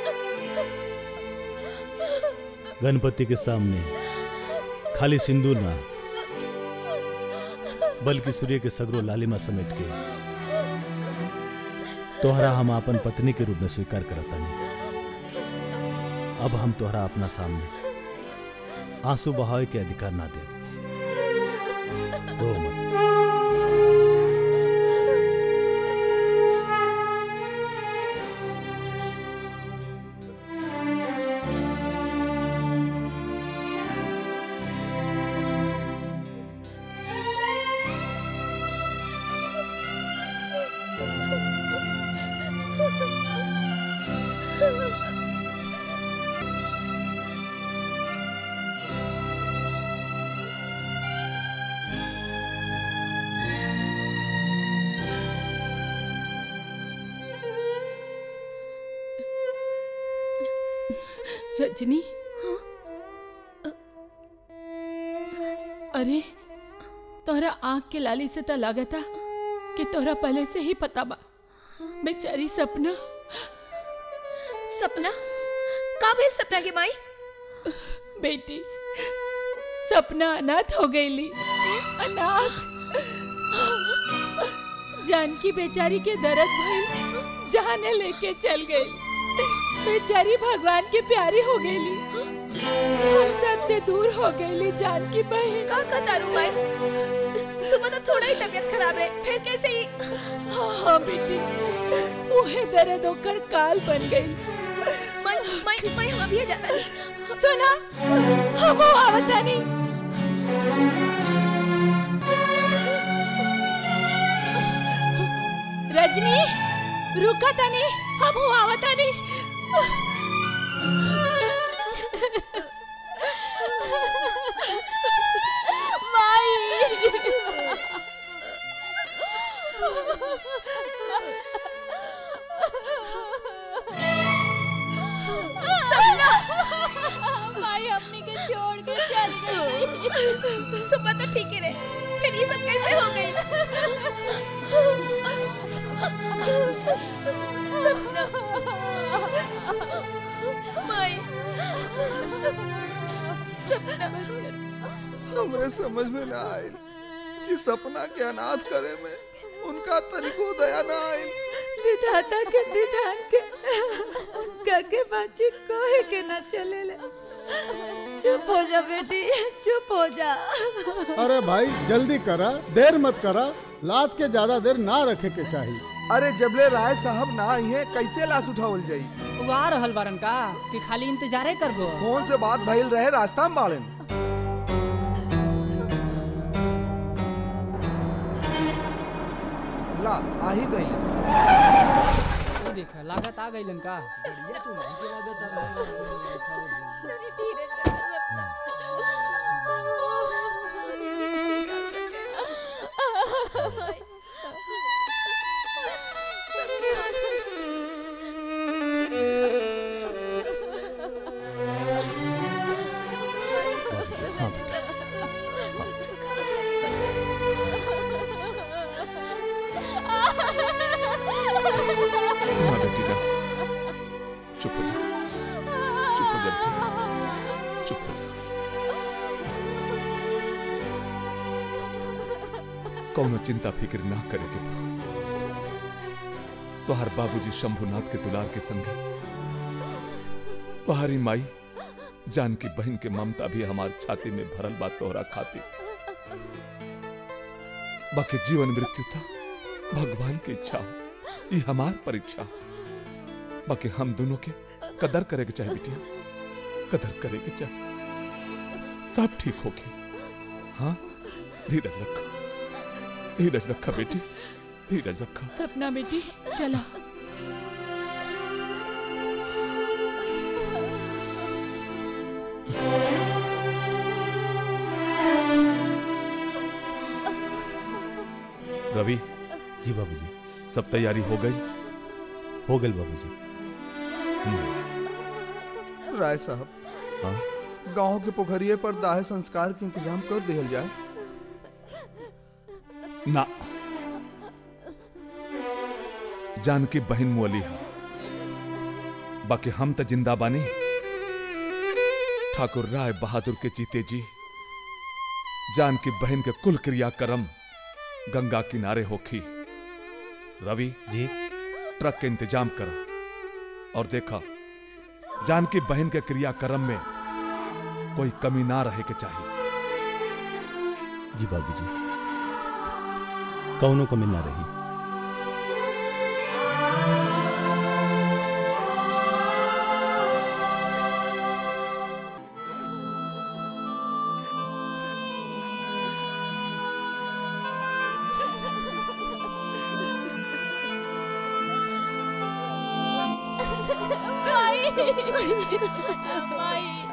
गणपति के सामने खाली सिंदूर ना बल्कि सूर्य के सगरो लालिमा समेट के तोहरा हम अपन पत्नी के रूप में स्वीकार करता नहीं अब हम तोहरा अपना सामने आंसू बहावे के अधिकार ना दे रो मत रजनी अरे तोहरा आंख के लाली से तो लागता कि तोहरा पहले से ही पता बा बेचारी सपना सपना का भेल सपना के माई बेटी सपना अनाथ हो गईली अनाथ जानकी बेचारी के दर्द भइल जाने लेके चल गई बेचारी भगवान की प्यारी हो गईली हम सबसे दूर हो गईली जानकी बहन का का तारू माई सुबह तो थोड़ा ही तबीयत खराब है फिर कैसे ही हाँ हाँ बेटी उहे दर्द होकर काल बन गई माई माई माई हम अभी जाता नहीं सुना हम आवता नहीं रजनी रुका तनी हम आवता नहीं सपना माई अपनी के छोड़ के चल गई सुबह तो ठीक ही रहे फिर ये सब कैसे हो गई सपना माई सपना बंद कर हमरे समझ में ना आयल कि सपना के अनाथ करे में उनका तनिको दया ना आयल विधाता के विधान के गगे बाजी कोहे के न चले ले चुप हो जा बेटी चुप हो जा अरे भाई जल्दी करा देर मत करा लाश के ज्यादा देर ना रखे के चाहिए अरे जबले राय साहब ना आई है कैसे लाश उठावल जाई उ आ रहल बारन का कि खाली इंतजारे करबो कौन से बात भइल रहे रास्ता में बाड़न ला आ ही गई उ देख लागत आ गइलन का हाँ बेटा ना बेटी ना चुप हो जा चुप हो जा बेटी चुप हो जा कौनो चिंता फिक्र ना करे के बा तोहर बाबूजी शंभुनाथ के दुलार के संगे तुम्हारी माई जानकी बहन के ममता भी हमार छाती में भरल बा तोहरा खातिर बाकी जीवन मृत्यु था भगवान की इच्छा हो। ये हमार परीक्षा हो। बाकी हम दोनों के कदर करे के चाहे बिटिया कदर करे के चाहे सब ठीक होगी हाँ धीरज रखा धीरज रखा बेटी धीरज रखा सपना बेटी चला रवि जी बाबूजी सब तैयारी हो गई हो गई बाबूजी राय साहब हाँ गांव के पोखरिए पर दाह संस्कार के इंतजाम कर दिया जाए ना जानकी बहन मुअली है बाकी हम तो जिंदा बानी ठाकुर राय बहादुर के जीते जी जानकी बहन के कुल क्रियाक्रम गंगा किनारे होखी रवि जी ट्रक के इंतजाम करो और देखा जानकी बहन के क्रियाक्रम में कोई कमी ना रहे के चाहिए जी बाबूजी कौनों कमी ना रही माई माई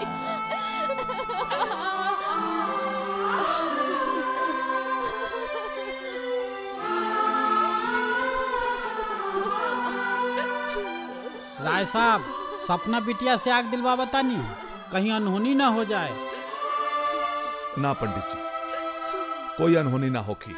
राय साहब सपना बिटिया से आग दिलवा बतानी कहीं अनहोनी ना हो जाए ना पंडित जी कोई अनहोनी ना होखी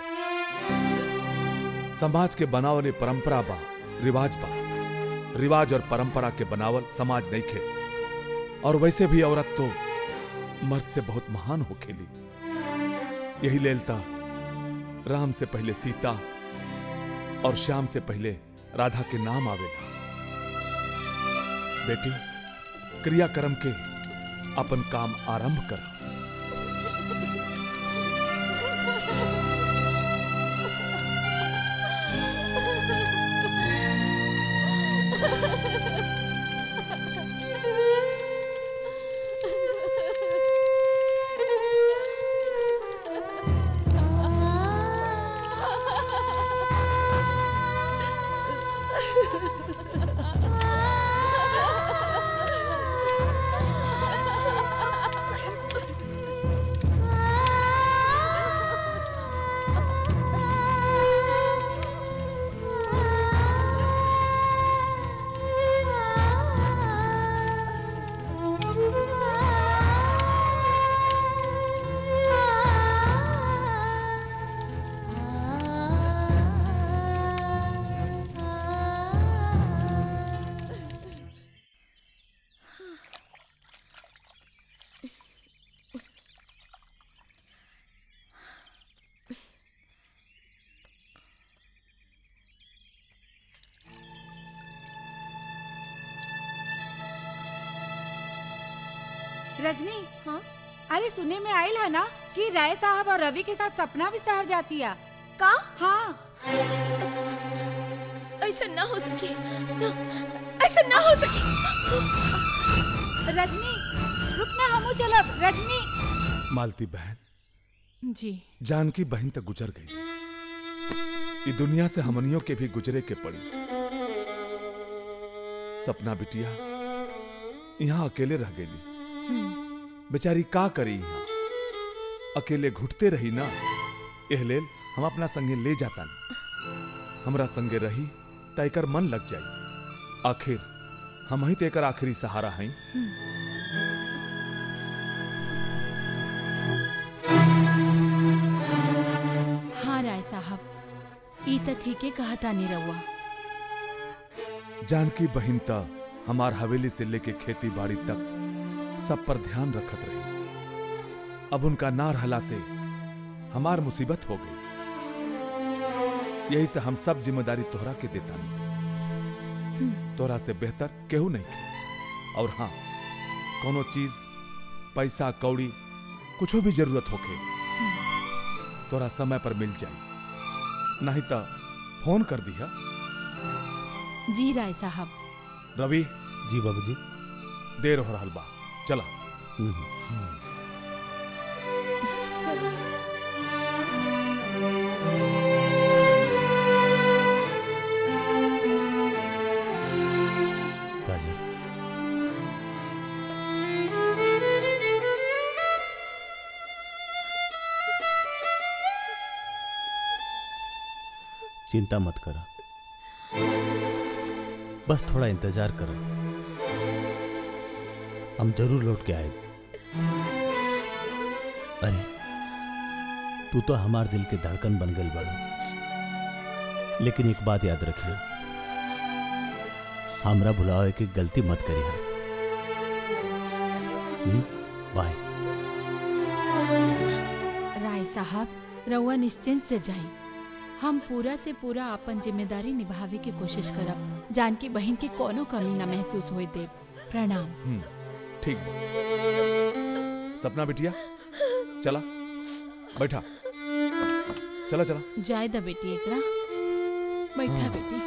समाज के बनावल ये परंपरा बा रिवाज बा रिवाज और परंपरा के बनावल समाज नहीं खे और वैसे भी औरत तो मर्द से बहुत महान हो खेली यही लेलता राम से पहले सीता और श्याम से पहले राधा के नाम आवेला बेटी क्रियाक्रम के अपन काम आरंभ कर रजनी हाँ अरे सुने में आयल है ना कि राय साहब और रवि के साथ सपना भी शहर जाती है का हाँ ऐसा ना हो सके ना, ऐसा ना हो सके रजनी रुकना हमू चलब रजनी मालती बहन जी जानकी बहन तक गुजर गई ई दुनिया से हमनियों के भी गुजरे के पड़ी सपना बिटिया यहाँ अकेले रह गई बेचारी का करी यहाँ अकेले घुटते रही ना एह लेल हम अपना संगे ले जाता हमरा संगे रही त एकर मन लग जाई आखिर हम ही तो एकर आखिरी सहारा हैं हाँ राय साहब ई त ठीके कहता नहीं रहुआ जानकी बहिन त हमार हवेली से लेके खेती बाड़ी तक सब पर ध्यान रखत रही अब उनका ना रहला से हमार मुसीबत हो गई यही से हम सब जिम्मेदारी तोहरा के देता तोहरा से बेहतर केहू नहीं के और हाँ कोनो चीज पैसा कौड़ी कुछो भी जरूरत होके तोरा समय पर मिल जाई नहीं तो फोन कर दिया जी राय साहब रवि जी बाबूजी देर हो रहल बा चला काजल चिंता मत करा बस थोड़ा इंतजार करो हम जरूर लौट के आए अरे तू तो हमार दिल के धड़कन बन गई बड़ा लेकिन एक बात याद रखियो हमरा भुलावे की गलती मत करिए बाय राय साहब रउआ निश्चिंत से जाई हम पूरा से पूरा अपन जिम्मेदारी निभावे की कोशिश करब जानकी बहन के कोनो कमी न महसूस होई दे प्रणाम हम्म, ठीक बा। सपना बिटिया चला बैठा चला चला जाय द बेटी एकरा बैठा हाँ। बेटी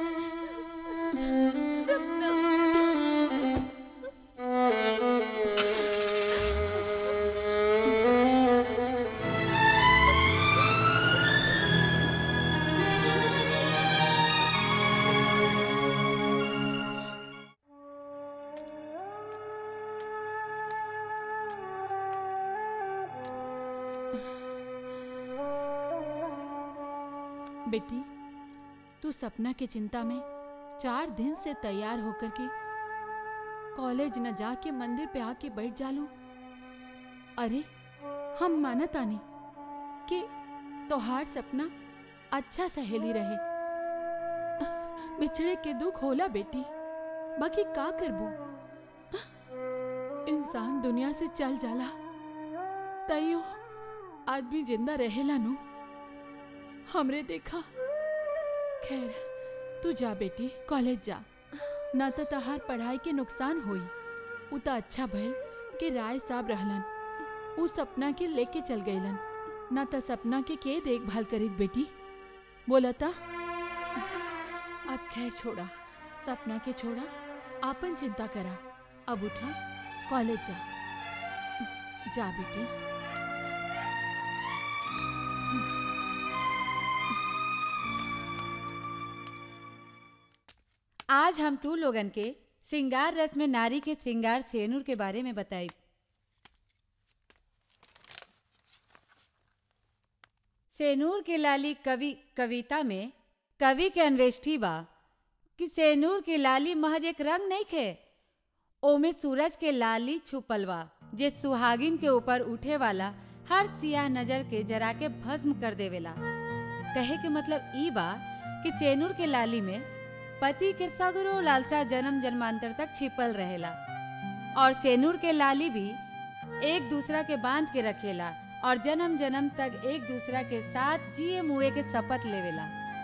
बेटी तू सपना की चिंता में चार दिन से तैयार होकर के कॉलेज न जाके मंदिर पे आके बैठ जालू अरे हम मानत आनी कि तोहार सपना अच्छा सहेली रहे बिछड़े के दुख होला बेटी बाकी का करबू इंसान दुनिया से चल जाला तैयो आदमी जिंदा रहेला नु हमरे देखा खैर तू जा बेटी कॉलेज जा ना तो तहार पढ़ाई के नुकसान होई उ तो अच्छा भइल कि राय साहब रहलन उ सपना के लेके चल गईलन ना तो सपना के के देखभाल करीत बेटी बोलता अब खैर छोड़ा सपना के छोड़ा आपन चिंता करा अब उठा कॉलेज जा जा बेटी आज हम तू लोगन के सिंगार रस में नारी के सिंगार सेनुर के बारे में बताई सेनूर के लाली कवि कविता में कवि के अन्वेष्टि बा कि सेनूर के लाली महज एक रंग नहीं खे ओमे सूरज के लाली छुपल बा जे सुहागिन के ऊपर उठे वाला हर सियाह नजर के जरा के भस्म कर देवेला कहे के मतलब ई बा कि सेनूर के लाली में पति के सगरो लालसा जन्म जन्मांतर तक छिपल रहेला और सेनूर के लाली भी एक दूसरा के बांध के रखेला और जन्म जन्म तक एक दूसरा के साथ जिए मुए के शपथ लेवेला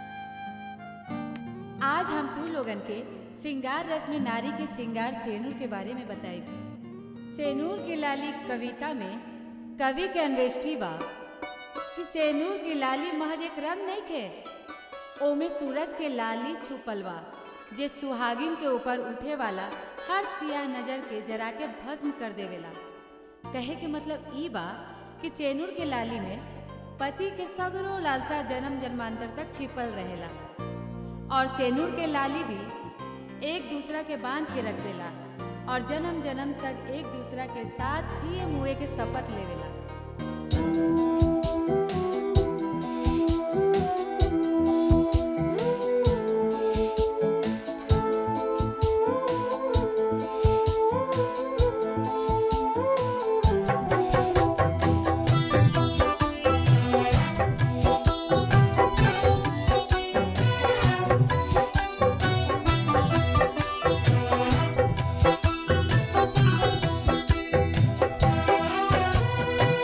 आज हम तू लोगन के सिंगार रस में नारी के सिंगार सेनूर के बारे में बताई सेनूर की लाली कविता में कवि के अन्वेष्टि बा कि कि सेनूर की लाली महज एक रंग नहीं खे ओमे सूरज के लाली छुपल बा जे सुहागिन के ऊपर उठे वाला हर सियाह नजर के जरा के भस्म कर देवेला कहे के मतलब ई बा कि सेनूर के लाली में पति के सगरो लालसा जन्म जन्मांतर तक छिपल रहेला और सेनूर के लाली भी एक दूसरा के बांध के रख देला और जन्म जन्म तक एक दूसरा के साथ जिए मुए के शपथ लेवेला Thank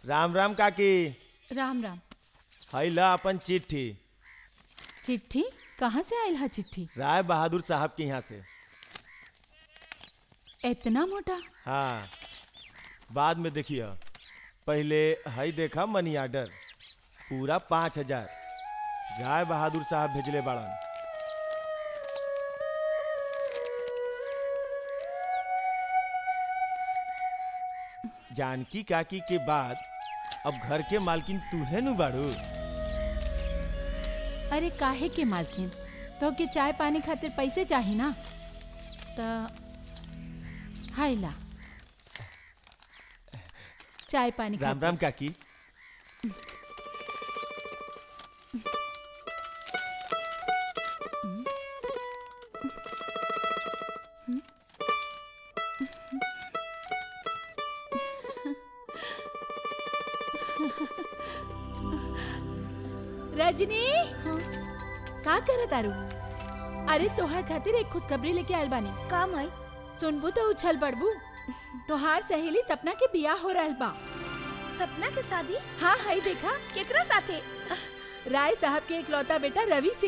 राम राम काकी राम राम हई ला अपन चिट्ठी चिट्ठी कहाँ से आयल है चिट्ठी राय बहादुर साहब के यहाँ से इतना मोटा हाँ बाद में देखिए पहले हई देखा मनी आर्डर पूरा पाँच हजार राय बहादुर साहब भेजले बाड़न जानकी काकी के बाद अब घर के मालकिन तू है नु बाड़ू अरे काहे के मालकिन तो के चाय पानी खातिर पैसे चाही ना त हाय ला चाय पानी राम राम काकी रजनी का करे तारू अरे तोहार खातिर एक खुशखबरी लेके आयल बानी काम आई सुनबू तो उछल पड़बू तोहार सहेली सपना के बियाह हो रहल बा सपना के शादी हाँ हाई देखा केकरा साथे राय साहब के इकलौता बेटा रवि से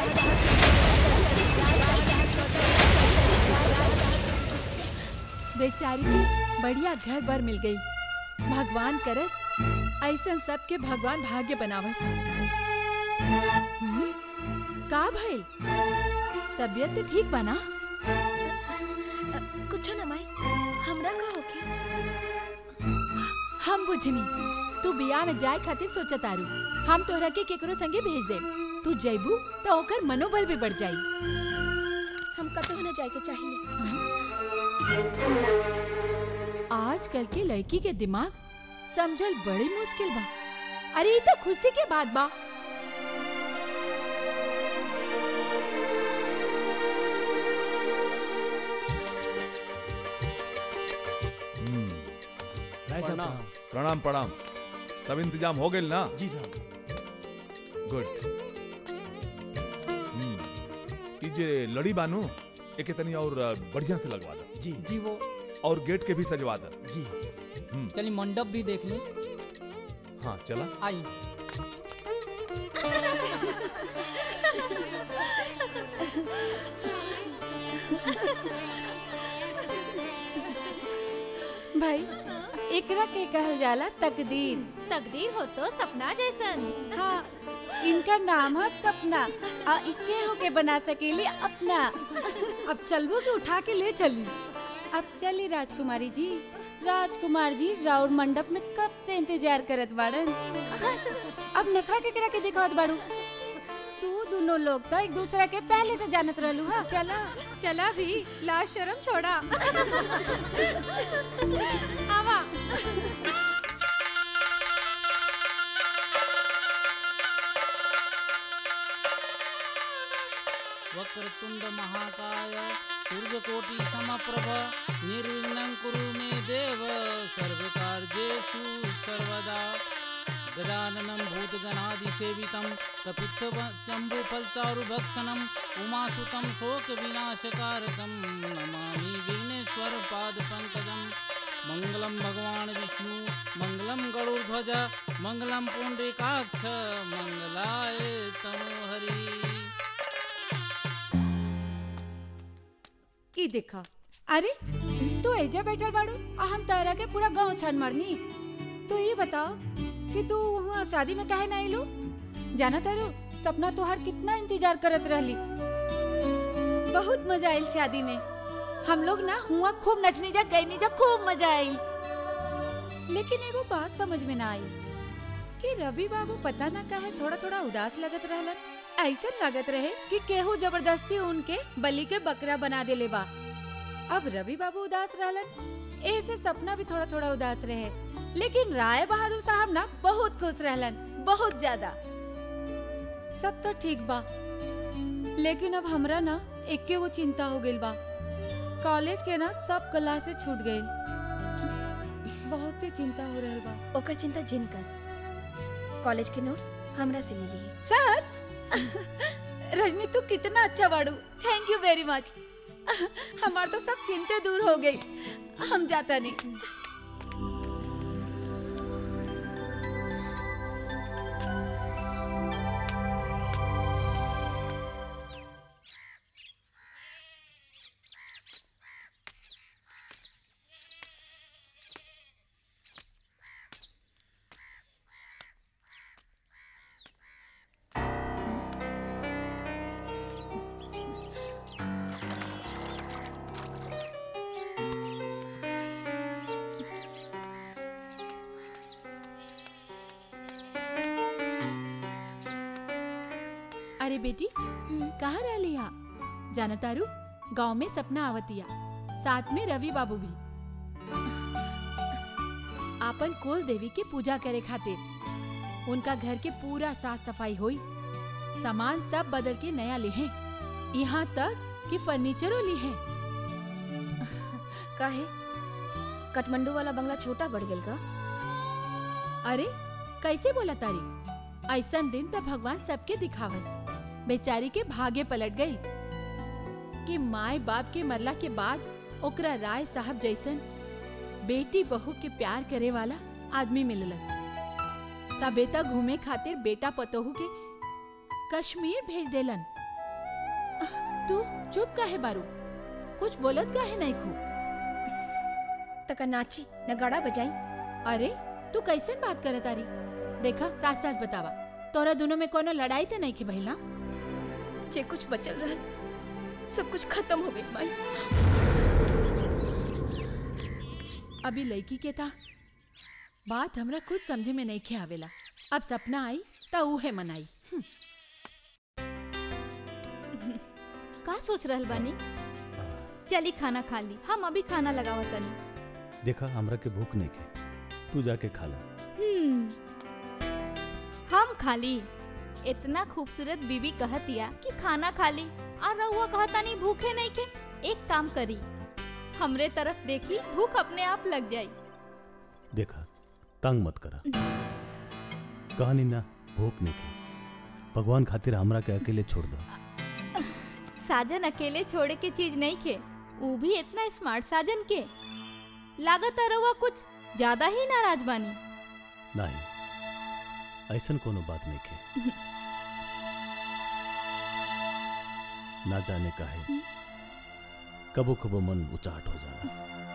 बेचारी के बढ़िया घर बर मिल गई भगवान करस ऐसन सबके भगवान भाग्य बनावस हम्म, का भइल तबीयत तो ठीक बना कुछ न माई हमरा का होके हम बुझनी तू बिया में जाए खातिर सोचत तारू हम तोहरा के केकरो संगे भेज दे तू जइबू तो ओकर मनोबल भी बढ़ जाई हम कतहु न जाए के चाहिए आजकल के लड़की के दिमाग समझल बड़ी मुश्किल बा अरे ये तो खुशी के बात बा राय साहब, प्रणाम प्रणाम प्रणाम सब इंतजाम हो गए ना जी साहब गुड हम्म, ई जे लड़ी बानू एके तनी और बढ़िया से लगवा दो जी जी वो और गेट के भी सजवा दो जी हम्म, चलिए मंडप भी देख ली हाँ चला आई भाई एकरा के कहल जाला तकदीर तकदीर हो तो सपना जैसन हाँ इनका नाम है सपना आ इके होके बना सकेली अपना अब चलबो के उठा के ले चली अब चली राजकुमारी जी राजकुमार जी राउर मंडप में कब से इंतजार करत बाड़न अब नखरा के करा के दिखावत बाड़ू तू दोनों लोग तो एक दूसरे के पहले से जानत रहलू हा चला चला भी लाज शर्म छोड़ा आवा वक्रतुंड महाकाय सूर्यकोटि समप्रभ निर्विघ्नं कुरु मे देव सर्वकार्येषु सर्वदा गजाननं भूतगणादिसेवितं कपित्थचम्बुफलचारुभक्षणम् उमासुतं शोकविनाशकारकं नमामि विघ्नेश्वरपादपङ्कजं मङ्गलं भगवान् विष्णु मङ्गलं गरुड्ध्वज मङ्गलं पुण्डरीकाक्ष मङ्गलाय तनोहरि ई देखा अरे तू एजा बैठल बाड़ू आ हम तारा के पूरा गांव छान मारनी तो ये बताओ कि तू वहाँ शादी में काहे ना आइलू जाना तारू सपना तोहार कितना इंतजार करत रहली बहुत मजा आइल शादी में हम लोग ना हुआ खूब नचनी जा गईनी जा खूब मजा आइल लेकिन एगो बात समझ में ना आई कि रवि बाबू पता ना काहे थोड़ा थोड़ा उदास लगत रहलन ऐसा लगत रहे कि केहू जबरदस्ती उनके बलि के बकरा बना देले बा अब रवि बाबू उदास रहलन ऐसे सपना भी थोड़ा थोड़ा उदास रहे लेकिन राय बहादुर साहब ना बहुत खुश रहलन बहुत ज्यादा सब तो ठीक बा लेकिन अब हमरा ना एके वो चिंता हो गइल बा कॉलेज के ना सब क्लासे छूट गइल बहुत ही चिंता हो रहल बा ओकर चिंता जिन कर कॉलेज के नोट्स हमरा से ले लिए सच रजनी तू कितना अच्छा बाड़ू थैंक यू वेरी मच हमार तो सब चिंते दूर हो गई हम जाता नहीं अरे बेटी कहाँ रह लिया जाना तारू गांव में सपना आवतिया साथ में रवि बाबू भी आपन कुल देवी के पूजा करे खातिर उनका घर के पूरा साफ सफाई हुई सामान सब बदल के नया लिहे यहाँ तक कि फर्नीचरो लिहे काहे काठमांडू वाला बंगला छोटा बढ़ गेल का अरे कैसे बोला तारी ऐसन दिन तो भगवान सबके दिखावस बेचारी के भाग्य पलट गई कि माए बाप के मरला के बाद ओकरा राय साहब जैसन बेटी बहू के प्यार करे वाला आदमी मिललस ता बेटा घूमे खातिर बेटा पतोहू के कश्मीर भेज देलन तू चुप काहे बारू कुछ बोलत काहे नहीं खू तका नाची नगाड़ा बजाई अरे तू कैसन बात करे तारी देखा साथ साथ बतावा तोरा दोनों में कोनो लड़ाई तो नहीं की भइल ना जे कुछ बचल रहल सब कुछ खत्म हो गई माई अभी लड़की के था बात हमरा कुछ समझे में नहीं खे आवेला अब सपना आई ता उहे मनाई हम्म। का सोच रहल बानी चली खाना खा ली हम अभी खाना लगावत तनी देखा हमरा के भूख नहीं खे तू जाके खा ला हम्म हम खाली इतना खूबसूरत बीबी कहतिया कि खाना खाली और रहुआ कहतानी भूखे नहीं के एक काम करी हमरे तरफ देखी भूख अपने आप लग जाई देखा तंग मत करा कहानी ना भूख नहीं खे भगवान खातिर हमरा के अकेले छोड़ दो साजन अकेले छोड़े के चीज नहीं खे वो भी इतना स्मार्ट साजन के लागत रहुआ कुछ ज्यादा ही नाराज बानी नहीं ऐसन कोनो बात नहीं खे ना जाने का है कबो कबो मन उचाट हो जाला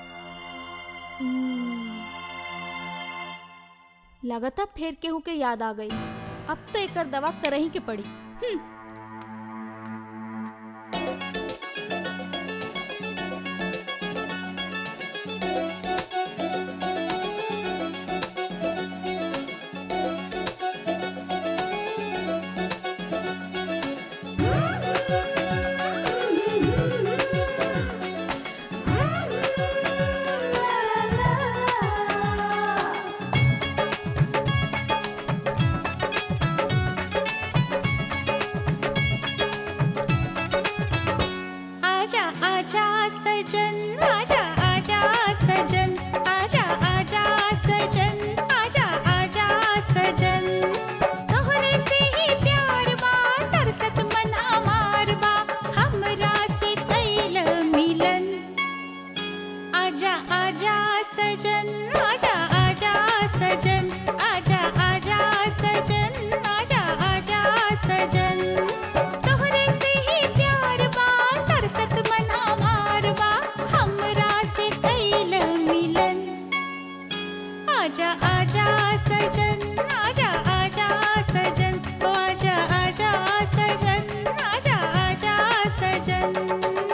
लगता फेर केहू के याद आ गई अब तो एकर दवा करही के पड़ी हम्म। आजा आजा सजन आजा आजा सजन आजा आजा सजन आजा आजा सजन तोहरे से ही प्यार बा तरसत मन हमार बा हमरा से कैल मिलन आजा आजा सजन आजा आजा सजन आजा आजा सजन आजा आजा सजन तोहरे से ही प्यार बा तरसत मन हमार बा हमरा से कैल मिलन आजा आजा सजन आजा आजा सजन ओ आजा आजा सजन आजा आजा सजन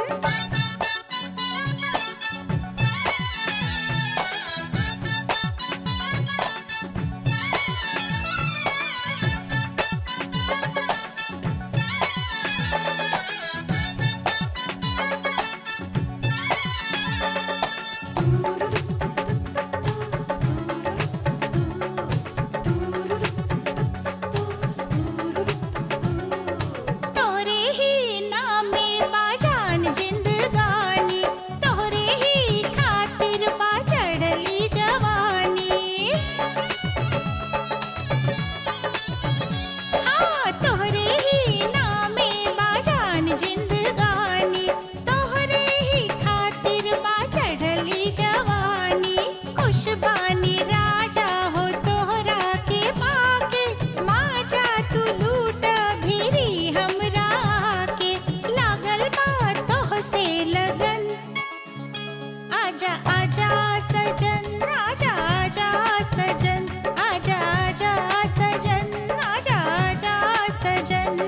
तोरे ही नामे बाजान जिंदगानी तोरे ही खातिर बा चढ़ली जवानी हाँ तोरे ही नामे बाजान जिंदगानी तोरे ही खातिर बा चढ़ली जवानी खुशबानी राजा हो तोहरा के पाके माजा तू लूट भिरी हमरा के लागल बा तोह से लगन आजा आजा सजन आजा आजा सजन आजा आजा सजन आजा आजा सजन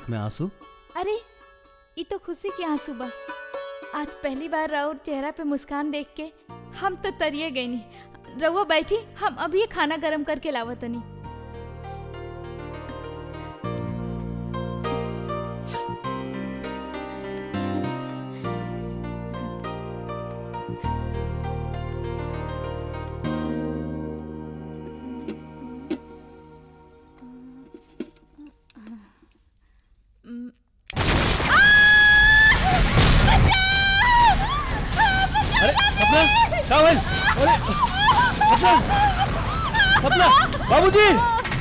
आंख में आंसू अरे ये तो खुशी के आंसू बा आज पहली बार राउर चेहरा पे मुस्कान देख के हम तो तरिए गई नहीं रउआ बैठी हम अभी ये खाना गरम करके लावतनी अरे सपना क्या भाई अरे सपना सपना बाबूजी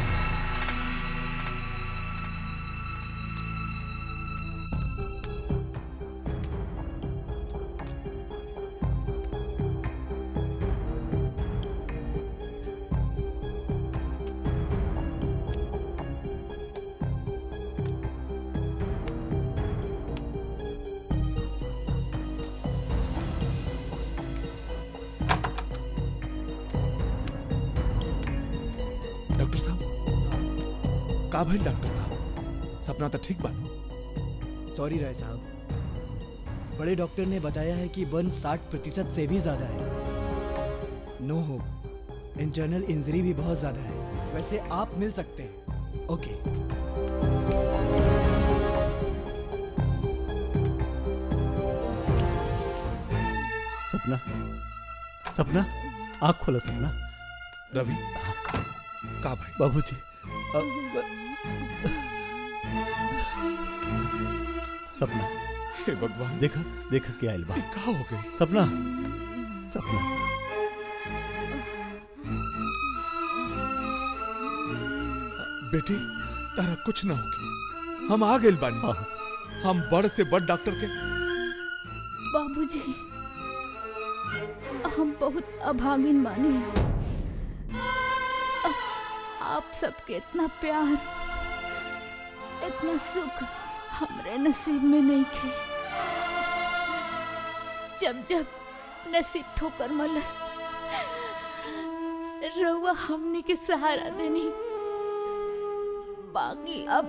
डॉक्टर साहब का भइल डॉक्टर साहब सपना तो ठीक बानो सॉरी राय साहब बड़े डॉक्टर ने बताया है कि बर्न 60 प्रतिशत से भी ज़्यादा है नो हो इंटरनल इंजरी भी बहुत ज़्यादा है वैसे आप मिल सकते हैं ओके सपना सपना आँख खोला सपना रवि का भाई बाबूजी अ, सपना हे भगवान देखा देखा क्या आइल बा का हो गई सपना सपना बेटी तारा कुछ ना होगी हम आ गए बानी हम बड़ से बड़ डॉक्टर के बाबूजी हम बहुत अभागिन बानी आ- आप सबके इतना प्यार इतना सुख हमरे नसीब में नहीं थे जब जब नसीब ठोकर मलस रउआ हमने के सहारा देनी बाकी अब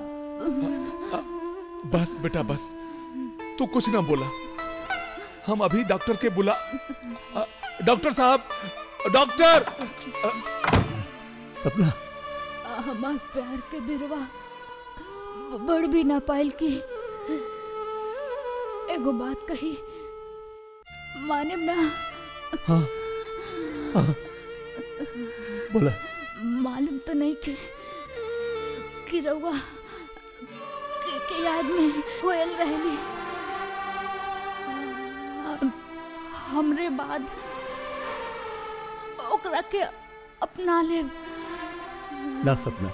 बस बेटा बस तू कुछ ना बोला हम अभी डॉक्टर के बुला अ, डॉक्टर साहब डॉक्टर अ, सपना हमार प्यार के बिरवा बढ़ भी ना पाइल की एगो बात कही माने ना हाँ हाँ बोला मालूम तो नहीं कि कि रउआ के, के याद में कोयल रहली हमरे बाद ओकरा के अपना ले ना सपना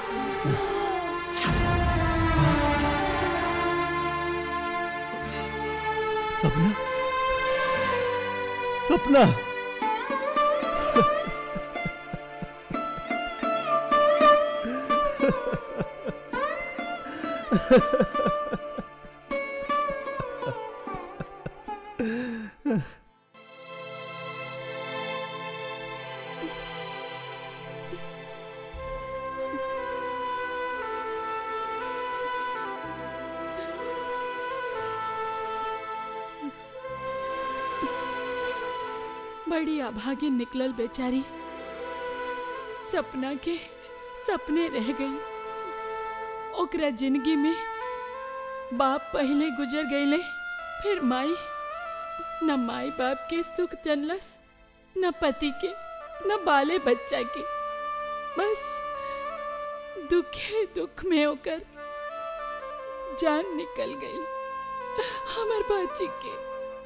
सपना सपना बड़ी अभागिन निकलल बेचारी सपना के सपने रह गई ओकरा जिंदगी में बाप पहले गुजर गईले फिर माई न माई बाप के सुख जनलस न पति के न बाले बच्चा के बस दुखे दुख में होकर जान निकल गई हमार बाची के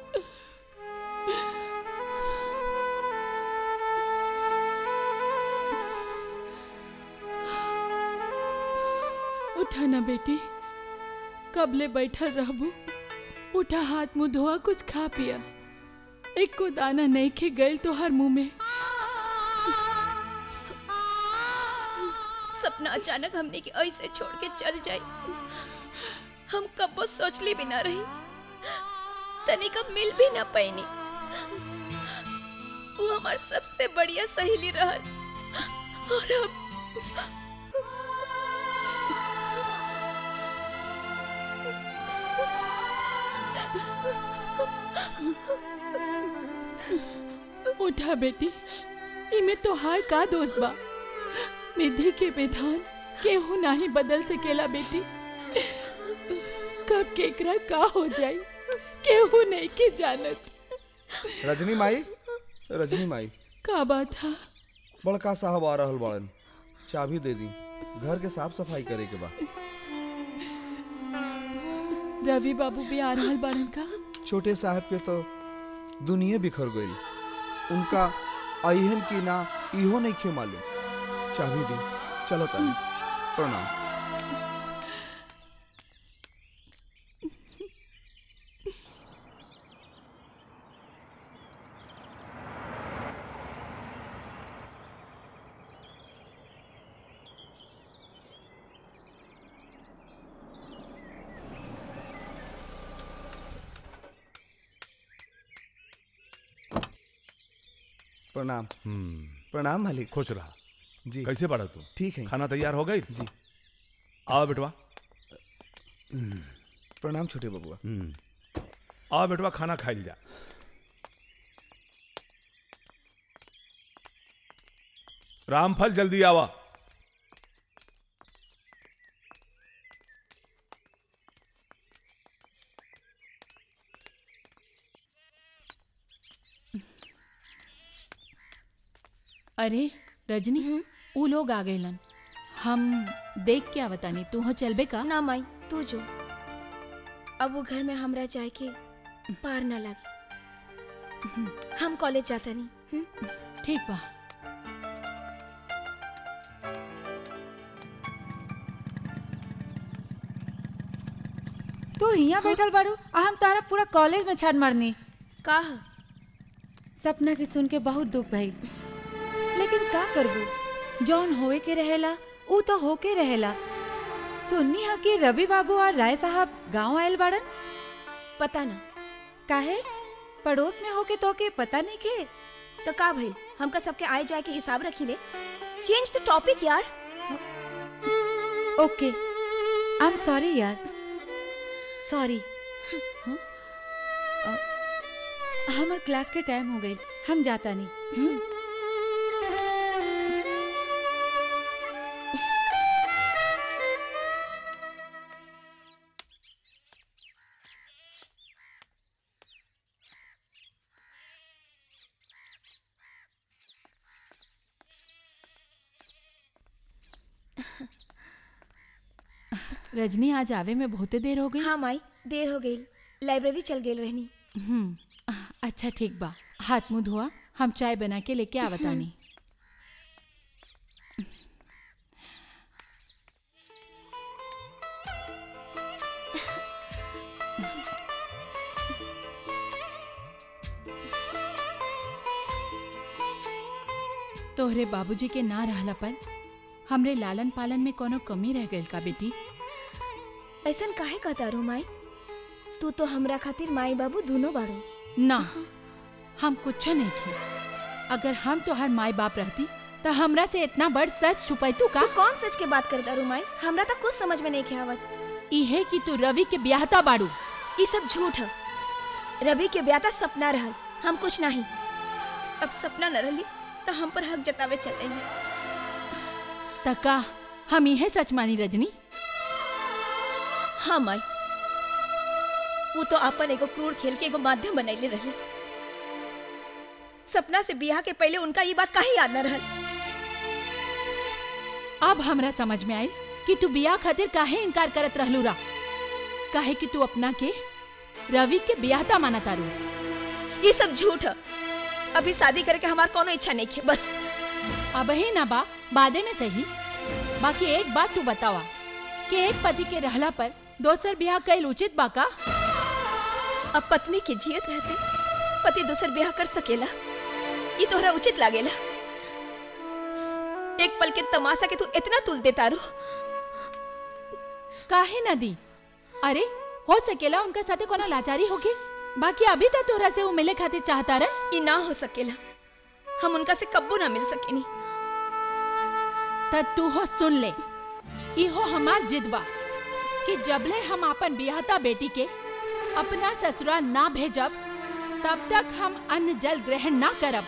उठा ना बेटी कबले बैठल रहबू उठा हाथ मुंह धोआ कुछ खा पिया एक को दाना नहीं खे गए तो हर मुंह में सपना अचानक हमने के ऐसे छोड़ के चल जाई हम कबो सोचली भी ना रही तनिक अब मिल भी ना पैनी वो हमार सबसे बढ़िया सहेली रहल और अब उठा बेटी इमे तो हार का दोष बा विधि के विधान केहू नाही बदल सकेला बेटी कब केकरा का हो जाई केहू नहीं के जानत रजनी माई रजनी माई का बात है बड़का साहब आ रहल बाड़न चाबी दे दी घर के साफ सफाई करे के बा रवि बाबू भी आ रहल बारन का छोटे साहब के तो दुनिया बिखर गई उनका अहन की ना इहो नहीं खे मालूम चाबी दी चलो तानी प्रणाम प्रणाम प्रणाम मालिक खुश रहा जी कैसे पड़ा तू ठीक है खाना तैयार हो गई जी आओ बेटवा प्रणाम छोटे बबुआ आओ बेटवा खाना खाइल जा रामफल जल्दी आवा अरे रजनी ऊ लोग आ गए हम देख के आवतानी तू हो चलबे का ना माई तू जो अब वो घर में हमरा जाए के पार ना लागे हम कॉलेज जाता नहीं ठीक बा तू यहाँ बैठल बारू आ हम तारा पूरा कॉलेज में छान मारनी का सपना के सुन के बहुत दुख भइल लेकिन का करबू जौन होए के रहेला ऊ तो होके रहेला सुननी हा कि रवि बाबू और राय साहब गांव आयल बाड़न पता ना काहे पड़ोस में होके तो के पता नहीं के तो का भइल हमका सबके आए जाए के हिसाब रखी ले चेंज द टॉपिक यार ओके आई एम सॉरी यार सॉरी हमार क्लास के टाइम हो गई हम जाता नहीं हम्म? रजनी आज आवे में बहुते देर हो गई हाँ माई देर हो गई लाइब्रेरी चल गई रहनी हम्म अच्छा ठीक बा हाथ मुंह धोआ हम चाय बना के लेके आवतानी तोहरे बाबूजी के ना रहला पर हमरे लालन पालन में कोनो कमी रह गई का बेटी ऐसन काहे कहता रू माई तू तो हमरा खातिर माई बाबू दोनों बाड़ो ना हम कुछ नहीं की अगर हम तोहर माई बाप रहती तो हमरा से इतना बड़ सच छुपाई तू का तू कौन सच के बात करता रू माई हमरा तो कुछ समझ में नहीं के आवत इहे कि तू रवि के ब्याहता बाड़ू ये सब झूठ है रवि के ब्याह सपना सपना रहल हम कुछ नहीं अब सपना न रहली तो हम पर हक जतावे चले तका हम इहे सच मानी रजनी हाँ माई वो तो अपन एगो क्रूर खेल के एगो माध्यम बनैले रहे सपना से बियाह के पहले उनका ये बात काहे याद न रहल अब हमरा समझ में आई कि तू बियाह खातिर काहे इनकार करत रहलू रा काहे कि तू अपना के रवि के ब्याहता माना तारू ये सब झूठ है अभी शादी करके हमार कोनो इच्छा नहीं है बस अब ही ना बा बादे में सही बाकी एक बात तू बतावा कि एक पति के रहला पर दोसर ब्याह कैल उचित बा का अब पत्नी के जियत रहते पति दूसर ब्याह कर सकेला ये तोहरा उचित लागेला एक पल के तमाशा के तू इतना तुल देता रू काहे ना दी अरे हो सकेला उनका साथे कोनो लाचारी होगी बाकी अभी तक तोहरा से वो मिले खातिर चाहता रहे ये ना हो सकेला हम उनका से कब्बू ना मिल सकेनी तब तू हो सुन ले इहो हमार जिद बा कि जबले हम अपन बियाहता बेटी के अपना ससुराल ना भेजब तब तक हम अन्न जल ग्रहण ना करब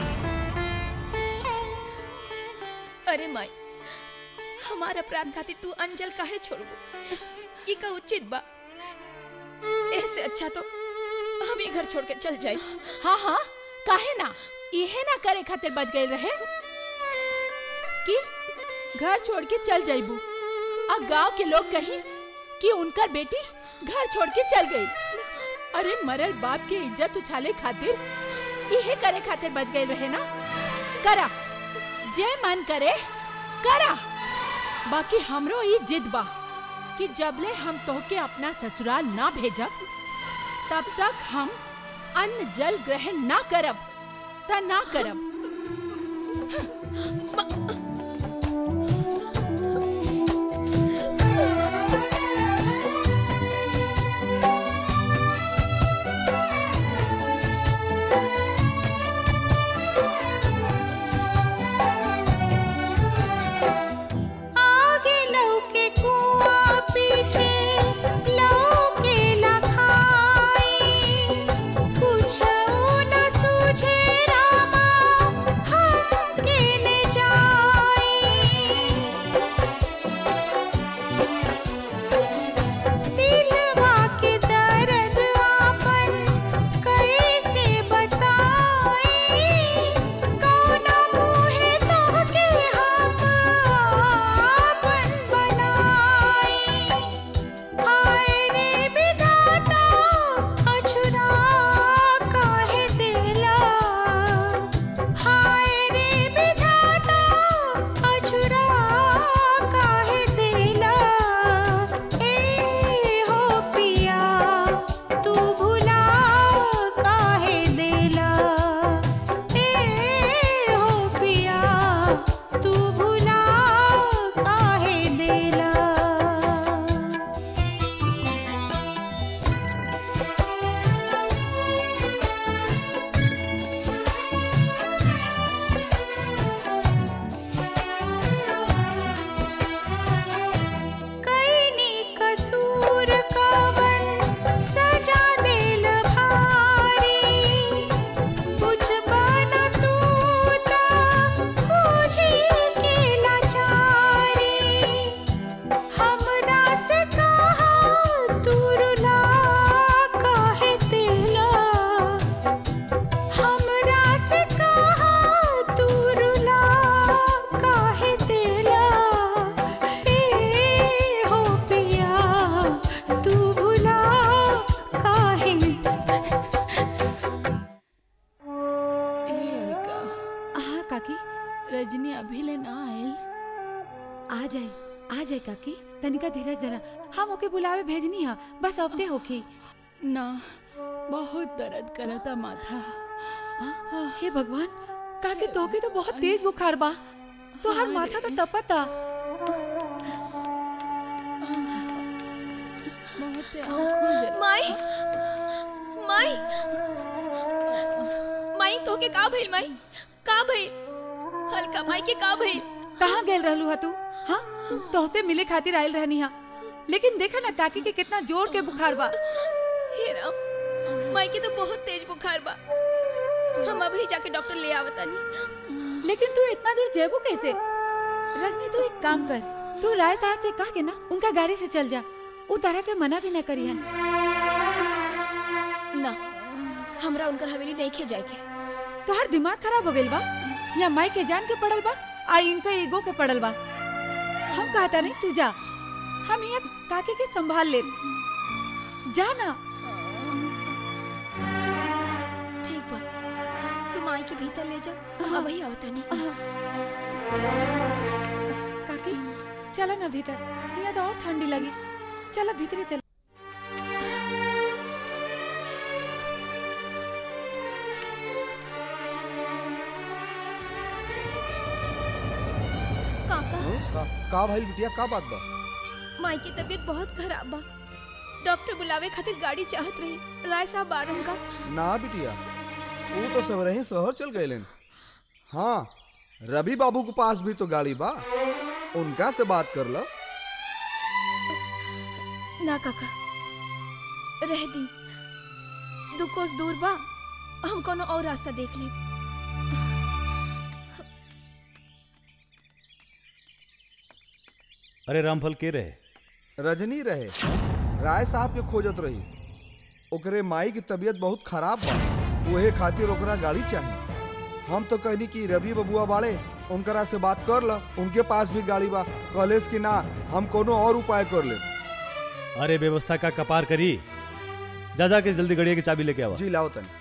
अरे माई हमार अपराध खातिर तू अंजल काहे छोड़बू ई का उचित बा ऐसे अच्छा तो हम ही घर छोड़ के चल जाए हाँ हाँ काहे ना इहे ना करे खातिर बच गए रहे कि घर छोड़ के चल जाइबू और गांव के लोग कही कि उनकर बेटी घर छोड़ के चल गई अरे मरल बाप के इज्जत उछाले खातिर इहे करे खातिर बच गए रहे ना करा जे मन करे करा बाकी हमरो ई जिद बा कि जबले हम तोहके अपना ससुराल ना भेजब तब तक हम अन्न जल ग्रहण ना करब त ना करब आगे लौके कुआं पीछे लौके लखाई कुछ न सूझे रामा हम केने जाई दिलवा के दर्द आपन कैसे बताई कौना मुहे तोहके हम आपन बनाई हाय रे विधाता अछुरा काहे देला हाय रे विधाता अछुरा काहे देला ए हो पिया तू भुला काहे देला ए हो पिया तू भुला काहे देला कैनी कसूर कवन सजा देल भारी बुझबा न तू त बुझी के लाचारी हमरा से कहा तू रुला काहे देला हमरा से कहा तू रुला काहे देला ए हो पिया तू भुला काहे ए अलका हाँ काकी रजनी अभी ले ना आयल आ जाए आ जाए काकी तनिका धीरज जरा हम ओके बुलावे भेजनी है बस अवते होखी ना बहुत दर्द करता माथा हे भगवान काकी तोके तो बहुत तेज बुखार बा तो हर माथा तो तपता बहुत आँखों जला माई माई माई तो के का भइल माई का भइल हल्का माई के का भइल कहाँ गेल रहलू हा तू हाँ तोहसे मिले खातिर आयल रहनी हा लेकिन देखा ना काकी के कितना जोर के बुखार बा हे राम माई के तो बहुत तेज बुखार बा हम अभी जाके डॉक्टर ले आवतानी लेकिन तू इतना दूर जेबू कैसे रजनी तू एक काम कर तू राय साहब से कह के ना उनका गाड़ी से चल जा उ तरह के मना भी न करी हन ना हमरा उनकर हवेली नहीं खे जाए के तोहर दिमाग खराब हो गइल बा या माई के जान के पड़ल बा और इनका ईगो के पड़ल बा हम कहता नहीं तू जा हम यहाँ काके के संभाल ले जा ना ठीक बा तुम माई के भीतर ले जा हम अभी आवतानी काकी चलो ना भीतर यहाँ तो और ठंडी लगी चलो भीतरे चलो काका का, का भाई बिटिया का बात बा माई की तबीयत बहुत खराब बा डॉक्टर बुलावे खातिर गाड़ी चाहत रही राय साहब बारन का ना बिटिया वो तो सब रही शहर चल गए हाँ रवि बाबू के पास भी तो गाड़ी बा उनका से बात कर लो ना काका रह दी दू कोस दूर बा हम कोनो और रास्ता देख ले अरे रामफल के रहे रजनी रहे राय साहब के खोजत रही ओकरे माई की तबीयत बहुत खराब बा ओहे खातिर ओकरा गाड़ी चाहिए हम तो कहनी कि रवि बबुआ बाड़े उनकरा से बात कर ला उनके पास भी गाड़ी बा कॉलेज की ना हम कोनो और उपाय कर ले अरे व्यवस्था का कपार करी जा जा के जल्दी गड़िया की चाबी लेके आवा जी लाओ तनी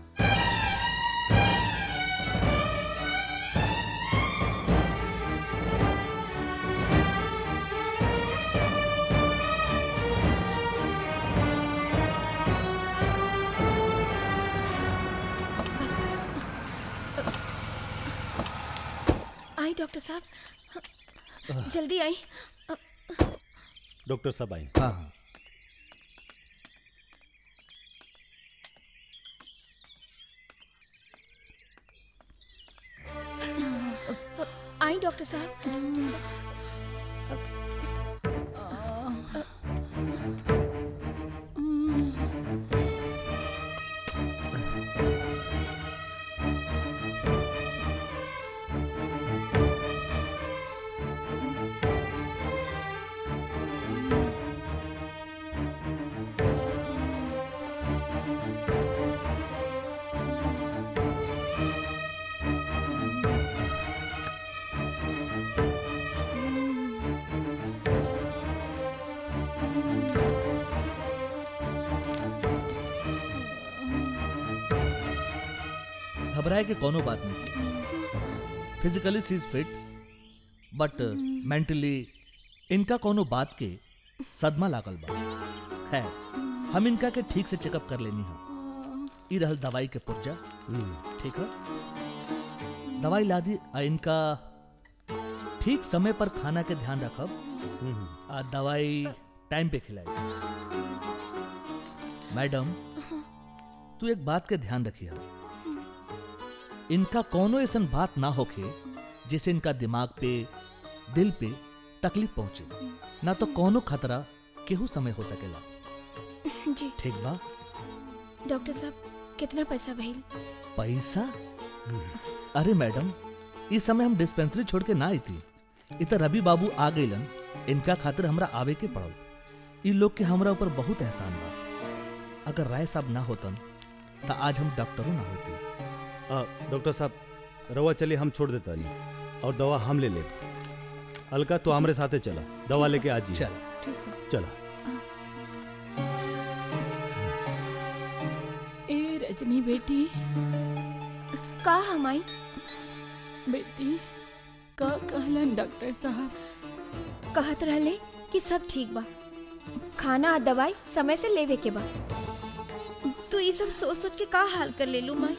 आई डॉक्टर साहब जल्दी आई डॉक्टर साहब आई हाँ आई डॉक्टर साहब घबराए के कोनो बात नहीं की physically she is fit but mentally इनका कोनो बात के सदमा लागल बा है हम इनका के ठीक से चेकअप कर लेनी है ई रहल दवाई के पुर्जा ठीक है दवाई ला दी आ इनका ठीक समय पर खाना के ध्यान रखब आ दवाई टाइम पे खिलाई मैडम तू एक बात के ध्यान रखिए इनका कोनो ऐसा बात ना होके जिससे इनका दिमाग पे दिल पे तकलीफ पहुंचे ना तो कोनो खतरा केहू समय हो सकेला जी ठीक बा डॉक्टर साहब कितना पैसा भइल पैसा अरे मैडम इस समय हम डिस्पेंसरी छोड़ के ना आई थी इत रवि बाबू आ गइलन इनका खातिर हमरा आवे के पड़ल इ लोग के हमरा ऊपर बहुत एहसान बा अगर राय साहब ना होतन तो आज हम डॉक्टरों ना होती आ, डॉक्टर साहब रवा चलिए हम छोड़ देता नहीं और दवा हम ले ले अलका तो हमारे साथे चला दवा लेके आज ही चल चला ए रजनी बेटी का हम आई बेटी का कहलन डॉक्टर साहब कहत रहले कि सब ठीक बा खाना आ दवाई समय से लेवे के बा तू ये सब सोच सोच के का हाल कर ले लू माई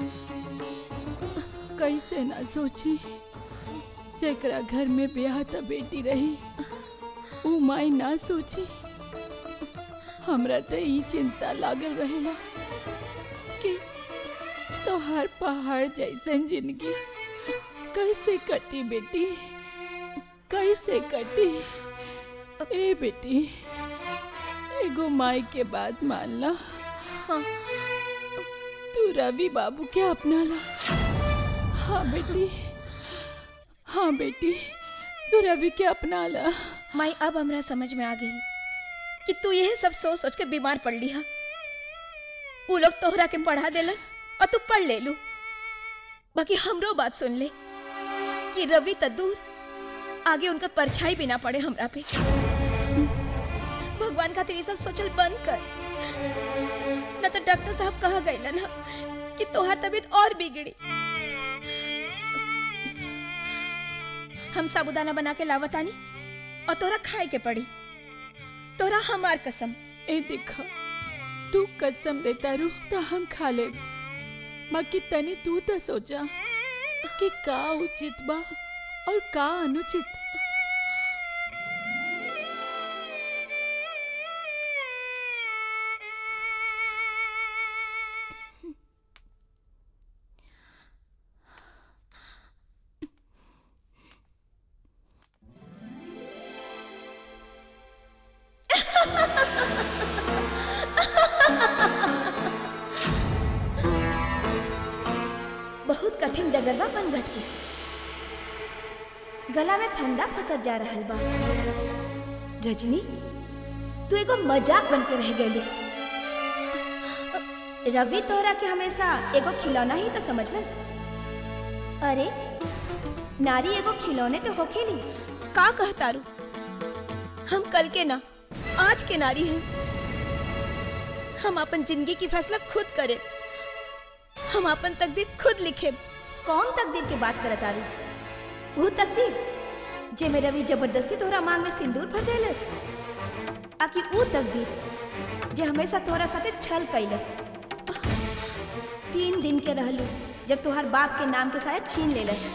कैसे ना सोची जेकरा घर में ब्याह त बेटी रही ऊ माई ना सोची हमरा त ई चिंता लागल रहेला कि तोहार पहाड़ जैसन जिंदगी कैसे कटी बेटी कैसे कटी ए बेटी एगो माई के बात मान ला हाँ, तू रवि बाबू के अपना ला हाँ बेटी हाँ बेटी तू रवि के अपना ला माई अब हमरा समझ में आ गई कि तू यह सब सोच सोच के बीमार पड़ ली हा वो लोग तोहरा के पढ़ा देलन और तू पढ़ ले लू बाकी हमरो बात सुन ले कि रवि त दूर आगे उनका परछाई भी ना पड़े हमरा पे भगवान खातिर ये सब सोचल बंद कर न तो डॉक्टर साहब कहा गए ना कि तोहार तबीयत और बिगड़ी हम साबुदाना बना के लावतानी और तोरा खाए के पड़ी तोरा हमार कसम ए देखा तू कसम देता रू तो हम खा ले बाकी तनी तू तो सोचा कि का उचित बा और का अनुचित कठिन डगरवा बनघट के गला में फंदा फंसत जा रहल बा रजनी तू एगो मजाक बन के रह गई रवि तोहरा के हमेशा एगो खिलौना ही तो समझलस अरे नारी एगो खिलौने तो होखेली का कहतारू हम कल के ना आज के नारी हैं हम अपन जिंदगी की फैसला खुद करे हम अपन तकदीर खुद लिखे कौन तकदीर की बात करत आरू वो तकदीर जे में रवि जबरदस्ती तोहरा मांग में सिंदूर भर देलस आकि वो तकदीर जे हमेशा तोहरा साथे छल कैलस तीन दिन के रहलू जब तोहर बाप के नाम के शायद छीन लेलस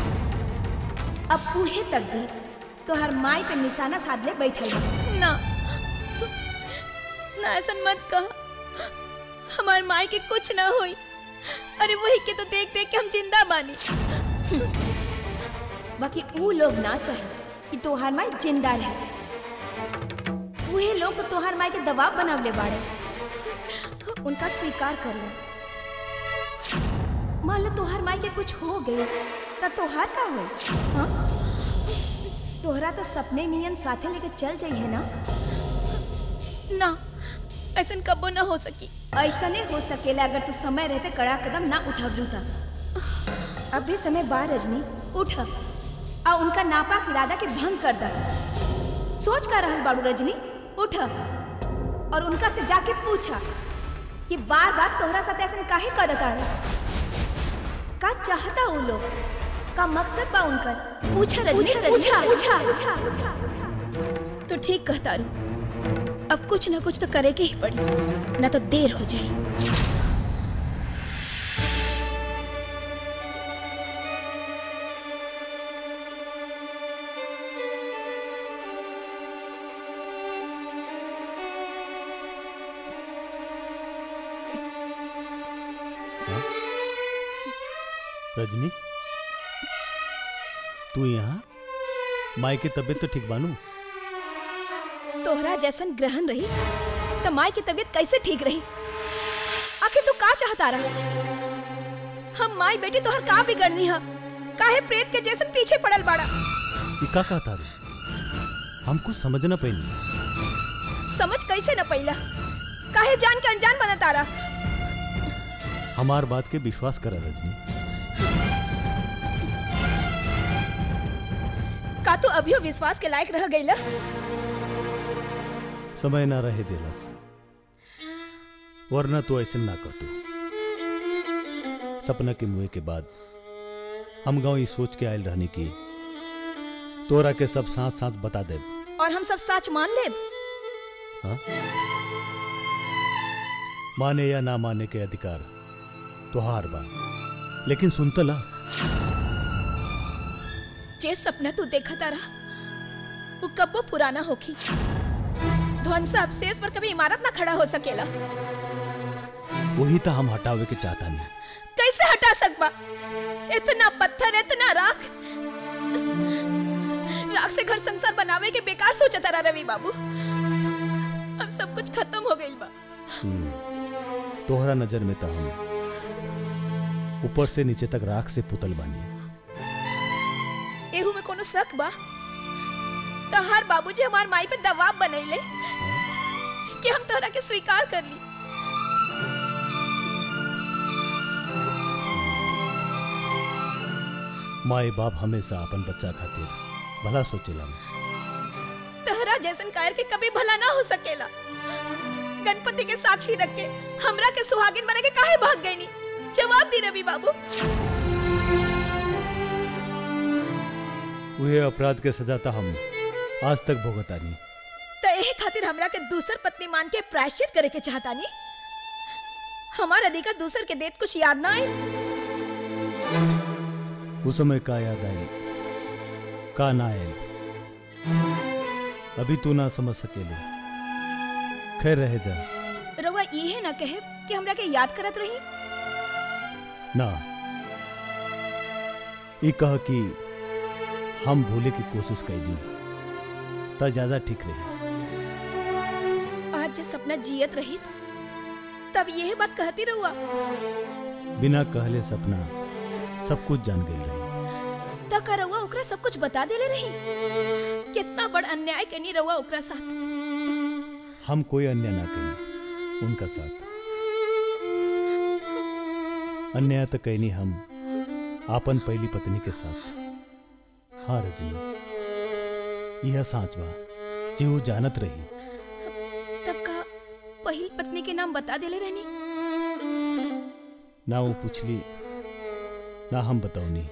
अब उहे तकदीर तोहर माई पे निशाना साध ले बैठल बा ना ना ऐसा मत कह हमार माई के कुछ ना होई अरे वही के तो देख देख के हम जिंदा बानी बाकी ऊ लोग ना चाहे कि तोहार माई जिंदा रहे वही लोग तो तोहार माई के दबाव बनावले बाड़े उनका स्वीकार कर लो मान लो तोहार माई के कुछ हो गई त तोहार का हो हाँ? तोहरा तो सपने नियन साथे लेके चल जाइए ना ना ऐसा कबो ना हो सकी ऐसा नहीं हो सकेला अगर तू समय रहते कड़ा कदम ना उठवलू था अब भी समय बा रजनी उठ आ उनका नापाक इरादा के भंग कर दा सोच का रहल बाड़ू रजनी उठ और उनका से जाके पूछा कि बार बार तोहरा साथ ऐसा काहे करत आड़े का चाहता वो लोग का मकसद बा उनकर पूछा रजनी पूछा पूछा तो ठीक कहता रू अब कुछ ना कुछ तो करे के ही पड़ी ना तो देर हो जाए रजनी तू यहाँ माई की तबीयत तो ठीक बानू तोहरा जैसन ग्रहण रही तो माई की तबीयत कैसे ठीक रही आखिर तू का चाहता रहा हम माई बेटी तोहर का बिगड़नी है काहे प्रेत के जैसन पीछे पड़ल बाड़ा ये का कहता रे हम कुछ समझ न पैनी समझ कैसे न पैला काहे जान के अनजान बनता रहा हमार बात के विश्वास कर रजनी का तू अभियो विश्वास के लायक रह गईला समय ना रहे देलस वरना तो ऐसे ना कहतू सपना के मुए के बाद हम गांव ये सोच के आयल रहने की तोरा के सब सांस सांस बता दे और हम सब सच मान लेब हाँ? माने या ना माने के अधिकार तुहार बा लेकिन सुनता ला जे सपना तू देखता रहा वो कब्बो पुराना होखी ध्वंस अवशेष पर कभी इमारत ना खड़ा हो सकेला वही तो हम हटावे के चाहता नहीं कैसे हटा सकबा इतना पत्थर इतना राख राख से घर संसार बनावे के बेकार सोचता रहा रवि बाबू अब सब कुछ खत्म हो गई बा हम्म, तोहरा नजर में तो हम ऊपर से नीचे तक राख से पुतल बानी एहू में कोनो शक बा तहार बाबूजी हमार माई पे दबाव बनैले कि हम तोहरा के स्वीकार कर ली माए बाप हमेशा अपन बच्चा खातिर भला सोचेला तहरा जैसन कायर के कभी भला ना हो सकेला गणपति के साक्षी रख के हमरा के सुहागिन बने के काहे भाग गई नी जवाब दी रवि बाबू उहे अपराध के सजा तो हम आज तक भुगता नहीं तो एहे खातिर हमरा के दूसर पत्नी मान के प्रायश्चित करे के चाहता नी हमार अधिकार दूसर के देत कुछ याद ना आई उस समय का याद आयल का ना आयल अभी तू ना समझ सकेले खैर रहे दा रउआ ये ना कहे कि हमरा के याद करत रही ना ई कह कि हम भूले की कोशिश कैली त ज्यादा ठीक रही आज जे सपना जियत रही तब यह बात कहती रहुआ बिना कहले सपना सब कुछ जान गई रही तक रउआ ओकरा सब कुछ बता देले रही कितना बड़ अन्याय कनी रउआ ओकरा साथ हम कोई अन्य ना कहीं उनका साथ अन्याय तो कहनी हम आपन पहली पत्नी के साथ हाँ रजनी यह साँच बा जी वो जानत रही तब का पहिल पत्नी के नाम बता देले रहनी ना वो पूछली ना हम बताओनी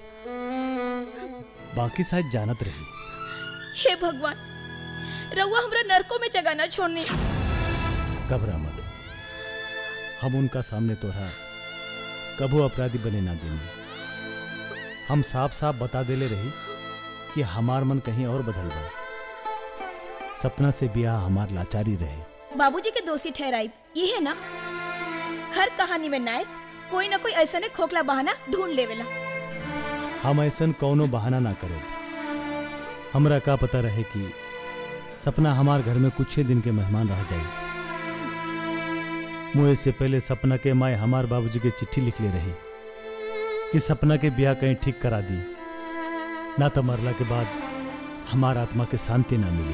बाकी शायद जानत रही हे भगवान रउआ हमरा नरकों में जगह न छोड़नी घबरा मत हम उनका सामने तोरा कभू अपराधी बने ना देंगे हम साफ साफ बता देले रही कि हमार मन कहीं और बदल बा सपना से ब्याह हमार लाचारी रहे बाबूजी के दोषी ठहराई ये है ना हर कहानी में नायक कोई ना कोई ऐसा खोखला बहाना ढूंढ लेवेला हम ऐसन कौनो बहाना ना करे हमरा का पता रहे कि सपना हमार घर में कुछ ही दिन के मेहमान रह जाई मुझे से पहले सपना के माए हमार बाबूजी के चिट्ठी लिख ले रही कि सपना के ब्याह कहीं ठीक करा दी ना तो मरला के बाद हमार आत्मा के शांति ना मिली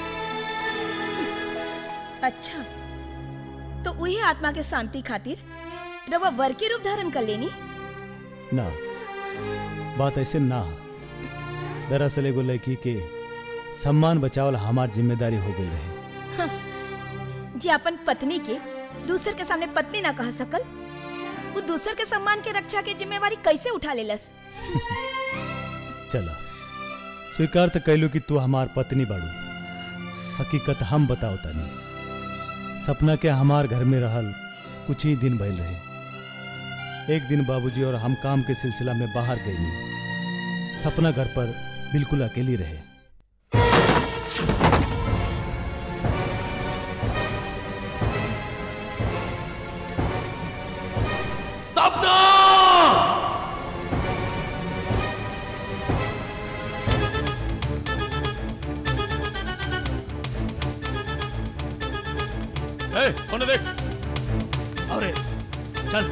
अच्छा तो वही आत्मा के शांति खातिर रवा वर के रूप धारण कर लेनी ना बात ऐसे ना हो। दरअसल एगो लड़की के सम्मान बचावल हमार जिम्मेदारी हो गई रहे जे अपन पत्नी के दूसर के सामने पत्नी ना कह सकल वो दूसर के सम्मान के रक्षा के जिम्मेवारी कैसे उठा लेलस चला स्वीकार तो कैलू कि तू हमार पत्नी बाड़ू हकीकत हम बताओ तनी सपना के हमार घर में रहल कुछ ही दिन भइल रहे एक दिन बाबूजी और हम काम के सिलसिला में बाहर गईनी सपना घर पर बिल्कुल अकेली रहे सपना ए, उन्हें देख अरे चल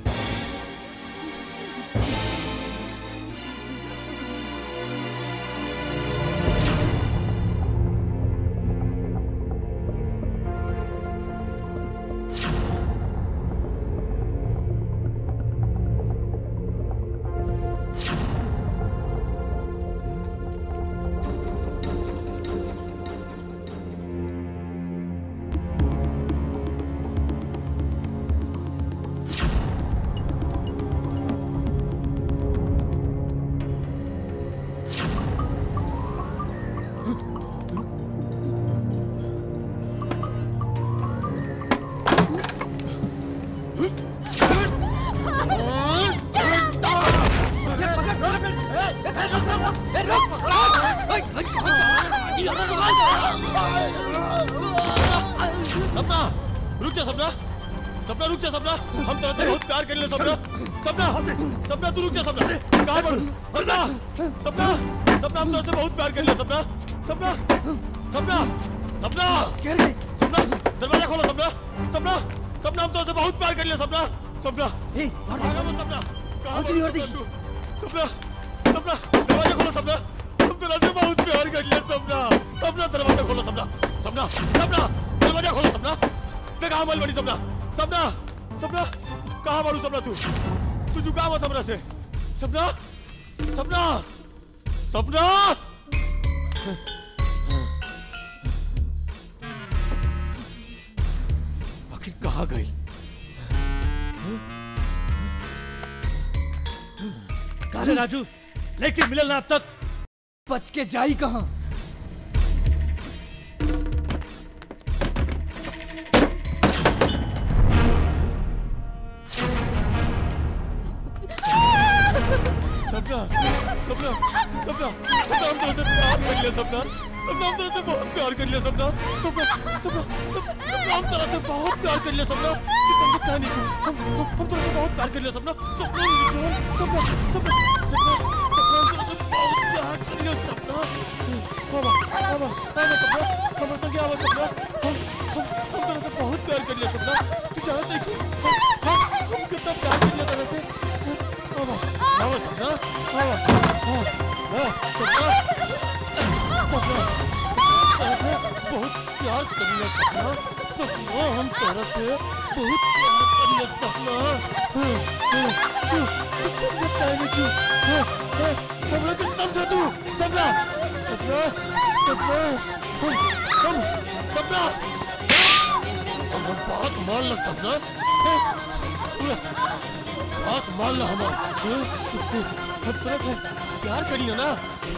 सपना रुक जा सपना सपना रुक जा सपना हम तेरे से बहुत प्यार कर ले सपना सपना सपना तू रुक जा सपना कहाँ पर सपना सपना सपना हम तेरे से बहुत प्यार कर ले सपना सपना सपना सपना सपना दरवाजा खोलो सपना सपना सपना हम तेरे से बहुत प्यार कर ले सपना सपना भागा मत सपना कहाँ पर है तू? सपना सपना दरवाजा खोलो सपना हम तेरे से बहुत प्यार कर ले सपना सपना दरवाजा खोलो सपना सपना सपना दरवाजा खोलो सपना मैं कहाँ मल बड़ी सपना सपना सपना कहाँ मारू सपना तू तू झुका मत सपना से सपना सपना सपना आखिर कहाँ गई काले राजू लेकिन मिलल ना अब तक बच के जाई कहाँ सपना सपना सपना सपना हम तेरे से प्यार कर लिया सपना सपना हम तेरे से बहुत प्यार कर लिया सपना सपना सपना सपना हम तेरे से बहुत प्यार कर लिया सपना ये तुमसे कहा नहीं हम हम हम तेरे से बहुत प्यार कर लिया सपना सपना सपना सपना सपना सपना हम तेरे से बहुत प्यार कर लिया सपना बाबा बाबा बाबा सपना हम तो क्या हुआ सपना हम हम हम तेरे से बहुत प्यार कर लिया सपना तू जानते कि हम हम हम कितना प्यार कर लिया तेरे से बाबा बाबा सपना करिए सपना सपना हम तोरा से बहुत प्यार करिए सपना बताने क्यों सपना के समझो तू सपना सपना सपना हम हम सपना हम हम बहुत मान लो सपना बहुत मान लो हम हम तोरा से प्यार करिए ना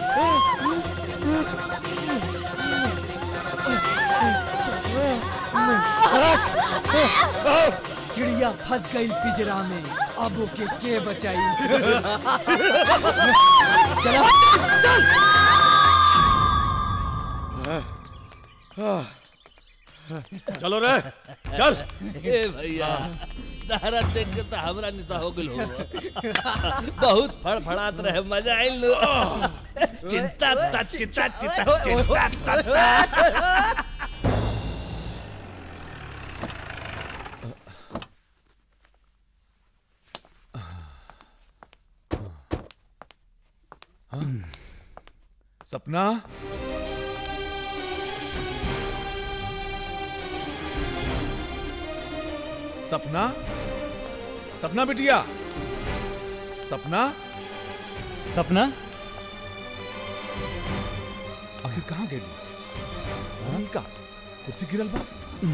चिड़िया फंस गई पिजरा में अब ओके के बचाई चला चल चलो रे चल ए भैया तारा देख के तो हमरा निशा हो गेल हो बहुत फड़फड़ात रहे मजा आइल लो चिंता ता चिंता चिंता चिंता ता ता। सपना सपना सपना बिटिया सपना सपना आखिर कहाँ गई वहीं का कुर्सी गिरल बा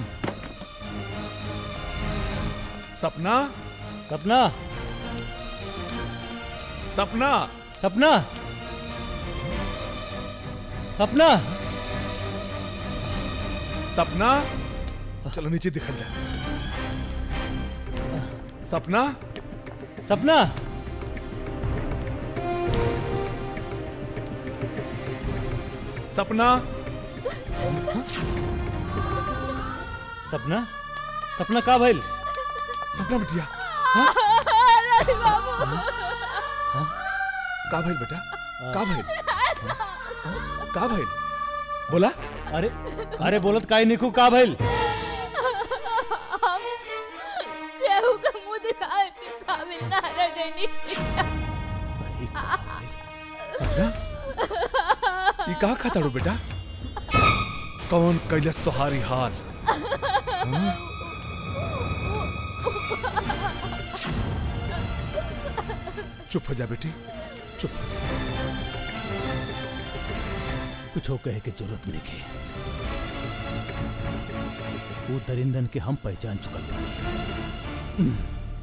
सपना सपना सपना सपना सपना सपना चलो नीचे दिखल जाए सपना सपना सपना सपना सपना का भइल सपना बिटिया का भइल बेटा का भइल का भइल बोला अरे अरे बोलत काहे निकू का भइल हम केहू के मुंह दिखाए के काबिल ना रह गइनी सपना ये का खाताड़ू बेटा कौन कैलस तोहारी हाल हाँ? चुप हो जा बेटी चुप हो जा कुछ हो कहे के जरूरत नहीं के वो दरिंदन के हम पहचान चुकल बानी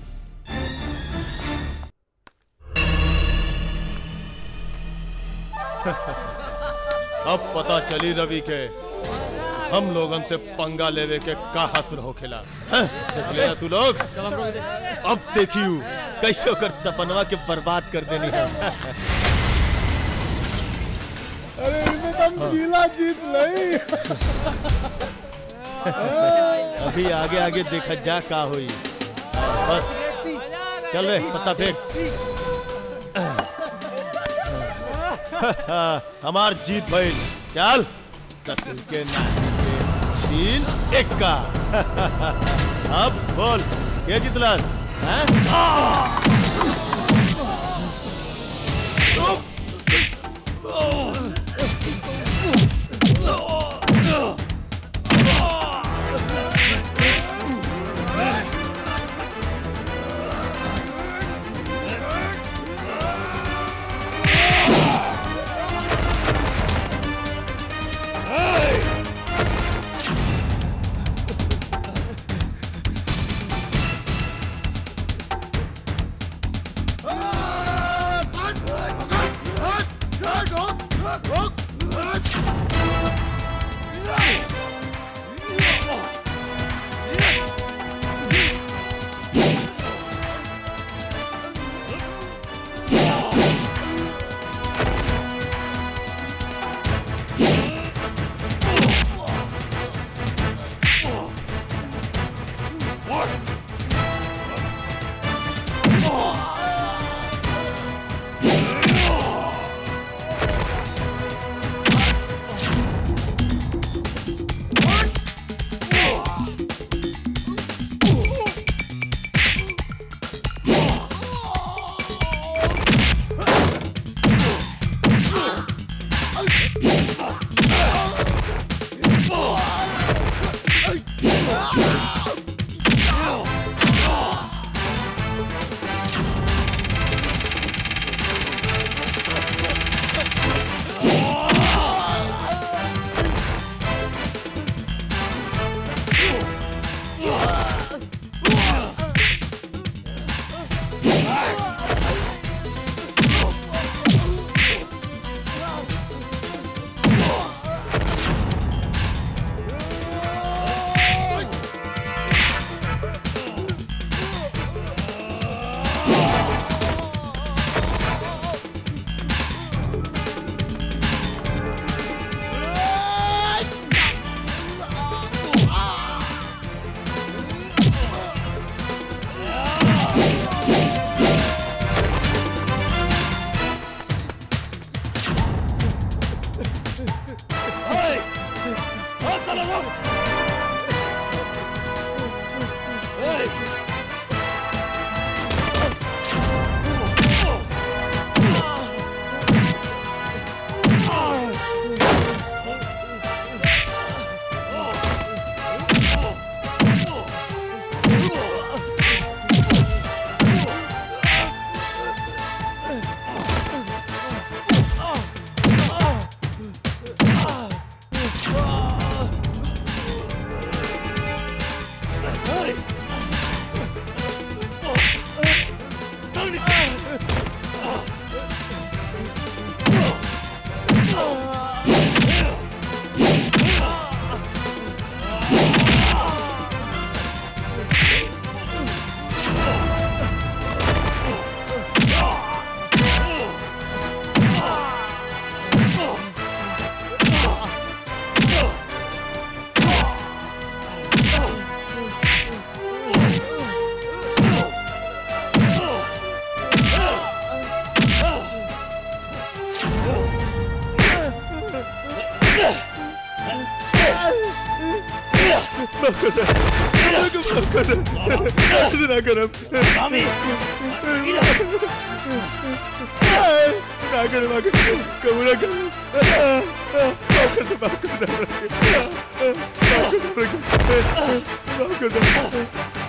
अब पता चली रवि के हम लोगन से पंगा लेवे के का हसर होखेला हैं? देख लिया तू लोग अब देखियो कैसे ओकर सपनवा के बर्बाद कर देनी है अरे इनमें तो हम जिला जीत लई अभी आगे आगे देखा जा का हुई बस चल रे पत्ता फेंक हमार जीत भइल चल ससुर के नानी के तीन एक का अब बोल के जितलस हैं? ना करब मामी ना करब ना करब कबू ना करब माफ कर दे माफ कर दे माफ कर दे माफ कर दे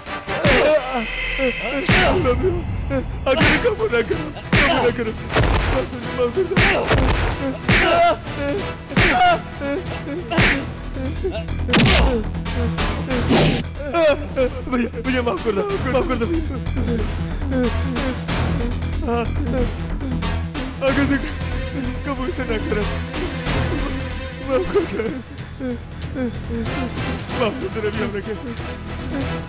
अगर कबू ना करब कबू ना करब माफ कर दे माफ कर दे भैया भैया माफ कर दो माफ कर दो भैया आगे से कबू से ना करब माफ कर दे माफ कर दे रवि हमने के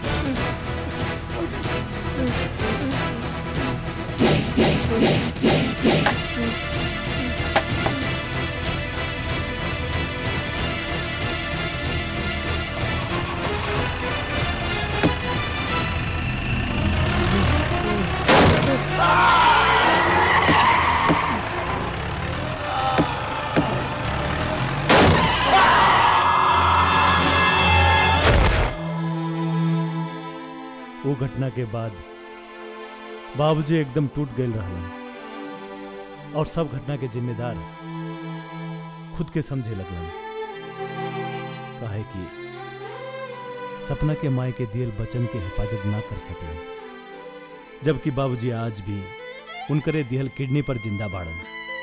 वो घटना के बाद बाबूजी एकदम टूट गए रहलन और सब घटना के जिम्मेदार खुद के समझे लगलन काहे कि सपना के माए के दियल बचन के हिफाजत ना कर सकलन जबकि बाबूजी आज भी उनकरे दिहल किडनी पर जिंदा बाड़न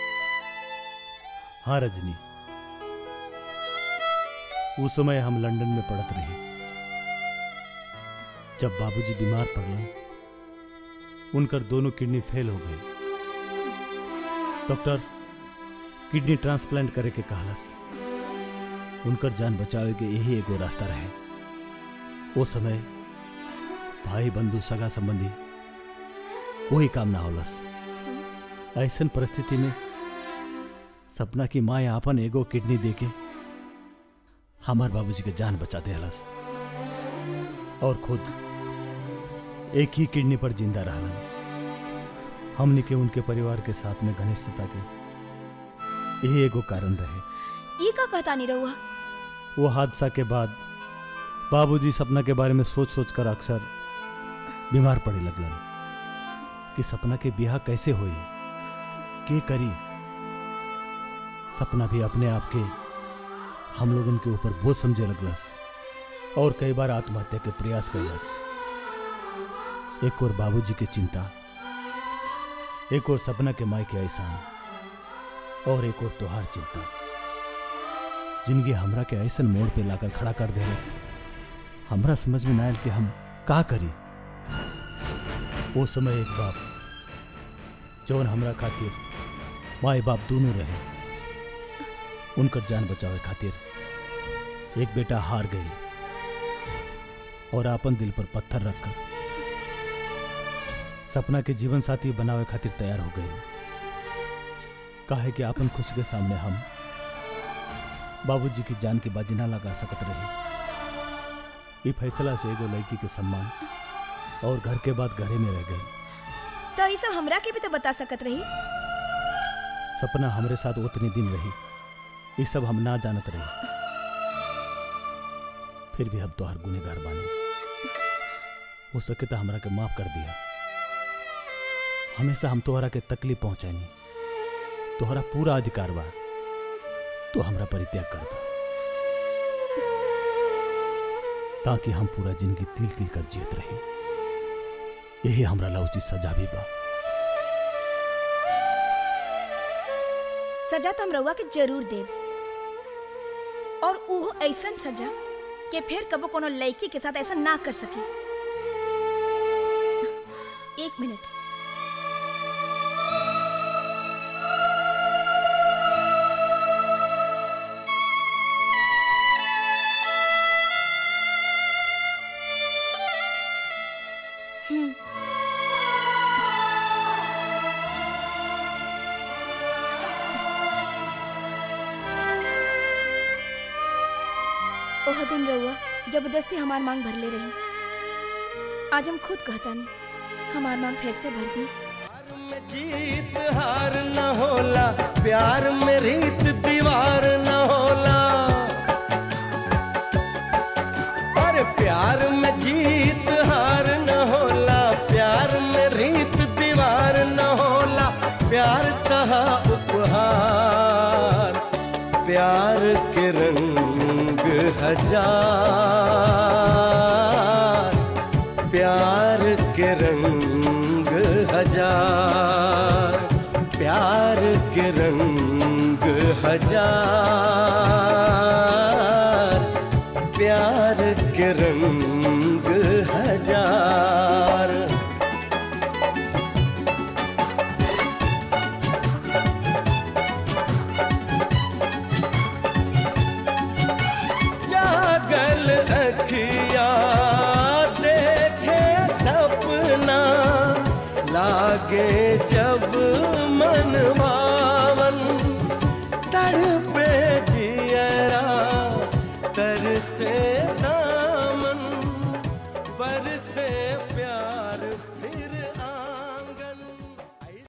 हाँ रजनी उस समय हम लंदन में पढ़त रहे जब बाबूजी बीमार पड़लन उनकर दोनों किडनी फेल हो गई डॉक्टर किडनी ट्रांसप्लांट करे के कहलस उनकर जान बचावे के यही एगो रास्ता रहे वो समय भाई बंधु सगा संबंधी कोई काम ना होलस ऐसन परिस्थिति में सपना की माँ आपन एगो किडनी देके हमार बाबूजी के जान बचाते हलस और खुद एक ही किडनी पर जिंदा रहलन हमने के उनके परिवार के साथ में घनिष्ठता के यही एगो कारण रहे ई का कहता नहीं रहुआ वो हादसा के बाद बाबूजी सपना के बारे में सोच सोच कर अक्सर बीमार पड़े लगलन कि सपना के ब्याह कैसे हुई के करी सपना भी अपने आप के हम लोगन के ऊपर बोझ समझे लगलस और कई बार आत्महत्या के प्रयास कैलस एक और बाबूजी की चिंता एक और सपना के माई के एहसान और एक और त्योहार चिंता जिंदगी हमरा के ऐसन मोड़ पे लाकर खड़ा कर देलस हमरा समझ में ना आयल कि हम का करी वो समय एक बाप जौन हमरा खातिर माए बाप दोनों रहे उनकर जान बचावे खातिर एक बेटा हार गई और आपन दिल पर पत्थर रखकर सपना के जीवन साथी बनावे खातिर तैयार हो गई काहे कि आपन खुशी के सामने हम बाबूजी की जान की बाजी ना लगा सकत रही ये फैसला से एगो लड़की के सम्मान और घर के बाद घरे में रह गई तो ये सब हमरा के भी तो बता सकत रही सपना हमरे साथ उतने दिन रही ये सब हम ना जानत रही फिर भी हम तोहर गुनेगार बानी हो सके तो हमरा के माफ कर दिया हमेशा हम तोहरा के तकलीफ पहुंचानी तोहरा पूरा अधिकार बा तो हमरा परित्याग कर दो ताकि हम पूरा जिंदगी तिल तिल कर जियत रहे यही हमरा ला उचित सजा भी बा सजा तो हम रउआ के जरूर देब और उहो ऐसन सजा कि फिर कबो कोनो लड़की के साथ ऐसा ना कर सके एक मिनट हम्म ओह दिन रहुआ जबरदस्ती हमार मांग भर ले रही आज हम खुद कहता नहीं हमार मांग फिर से भर दी जीत हार न होला प्यार में रीत दीवार न होला अरे प्यार के रंग हजार प्यार के रंग हजार प्यार के रंग हजार जागल अखिया देखे सपना लागे जब मन भावन तड़पे जियरा तरसे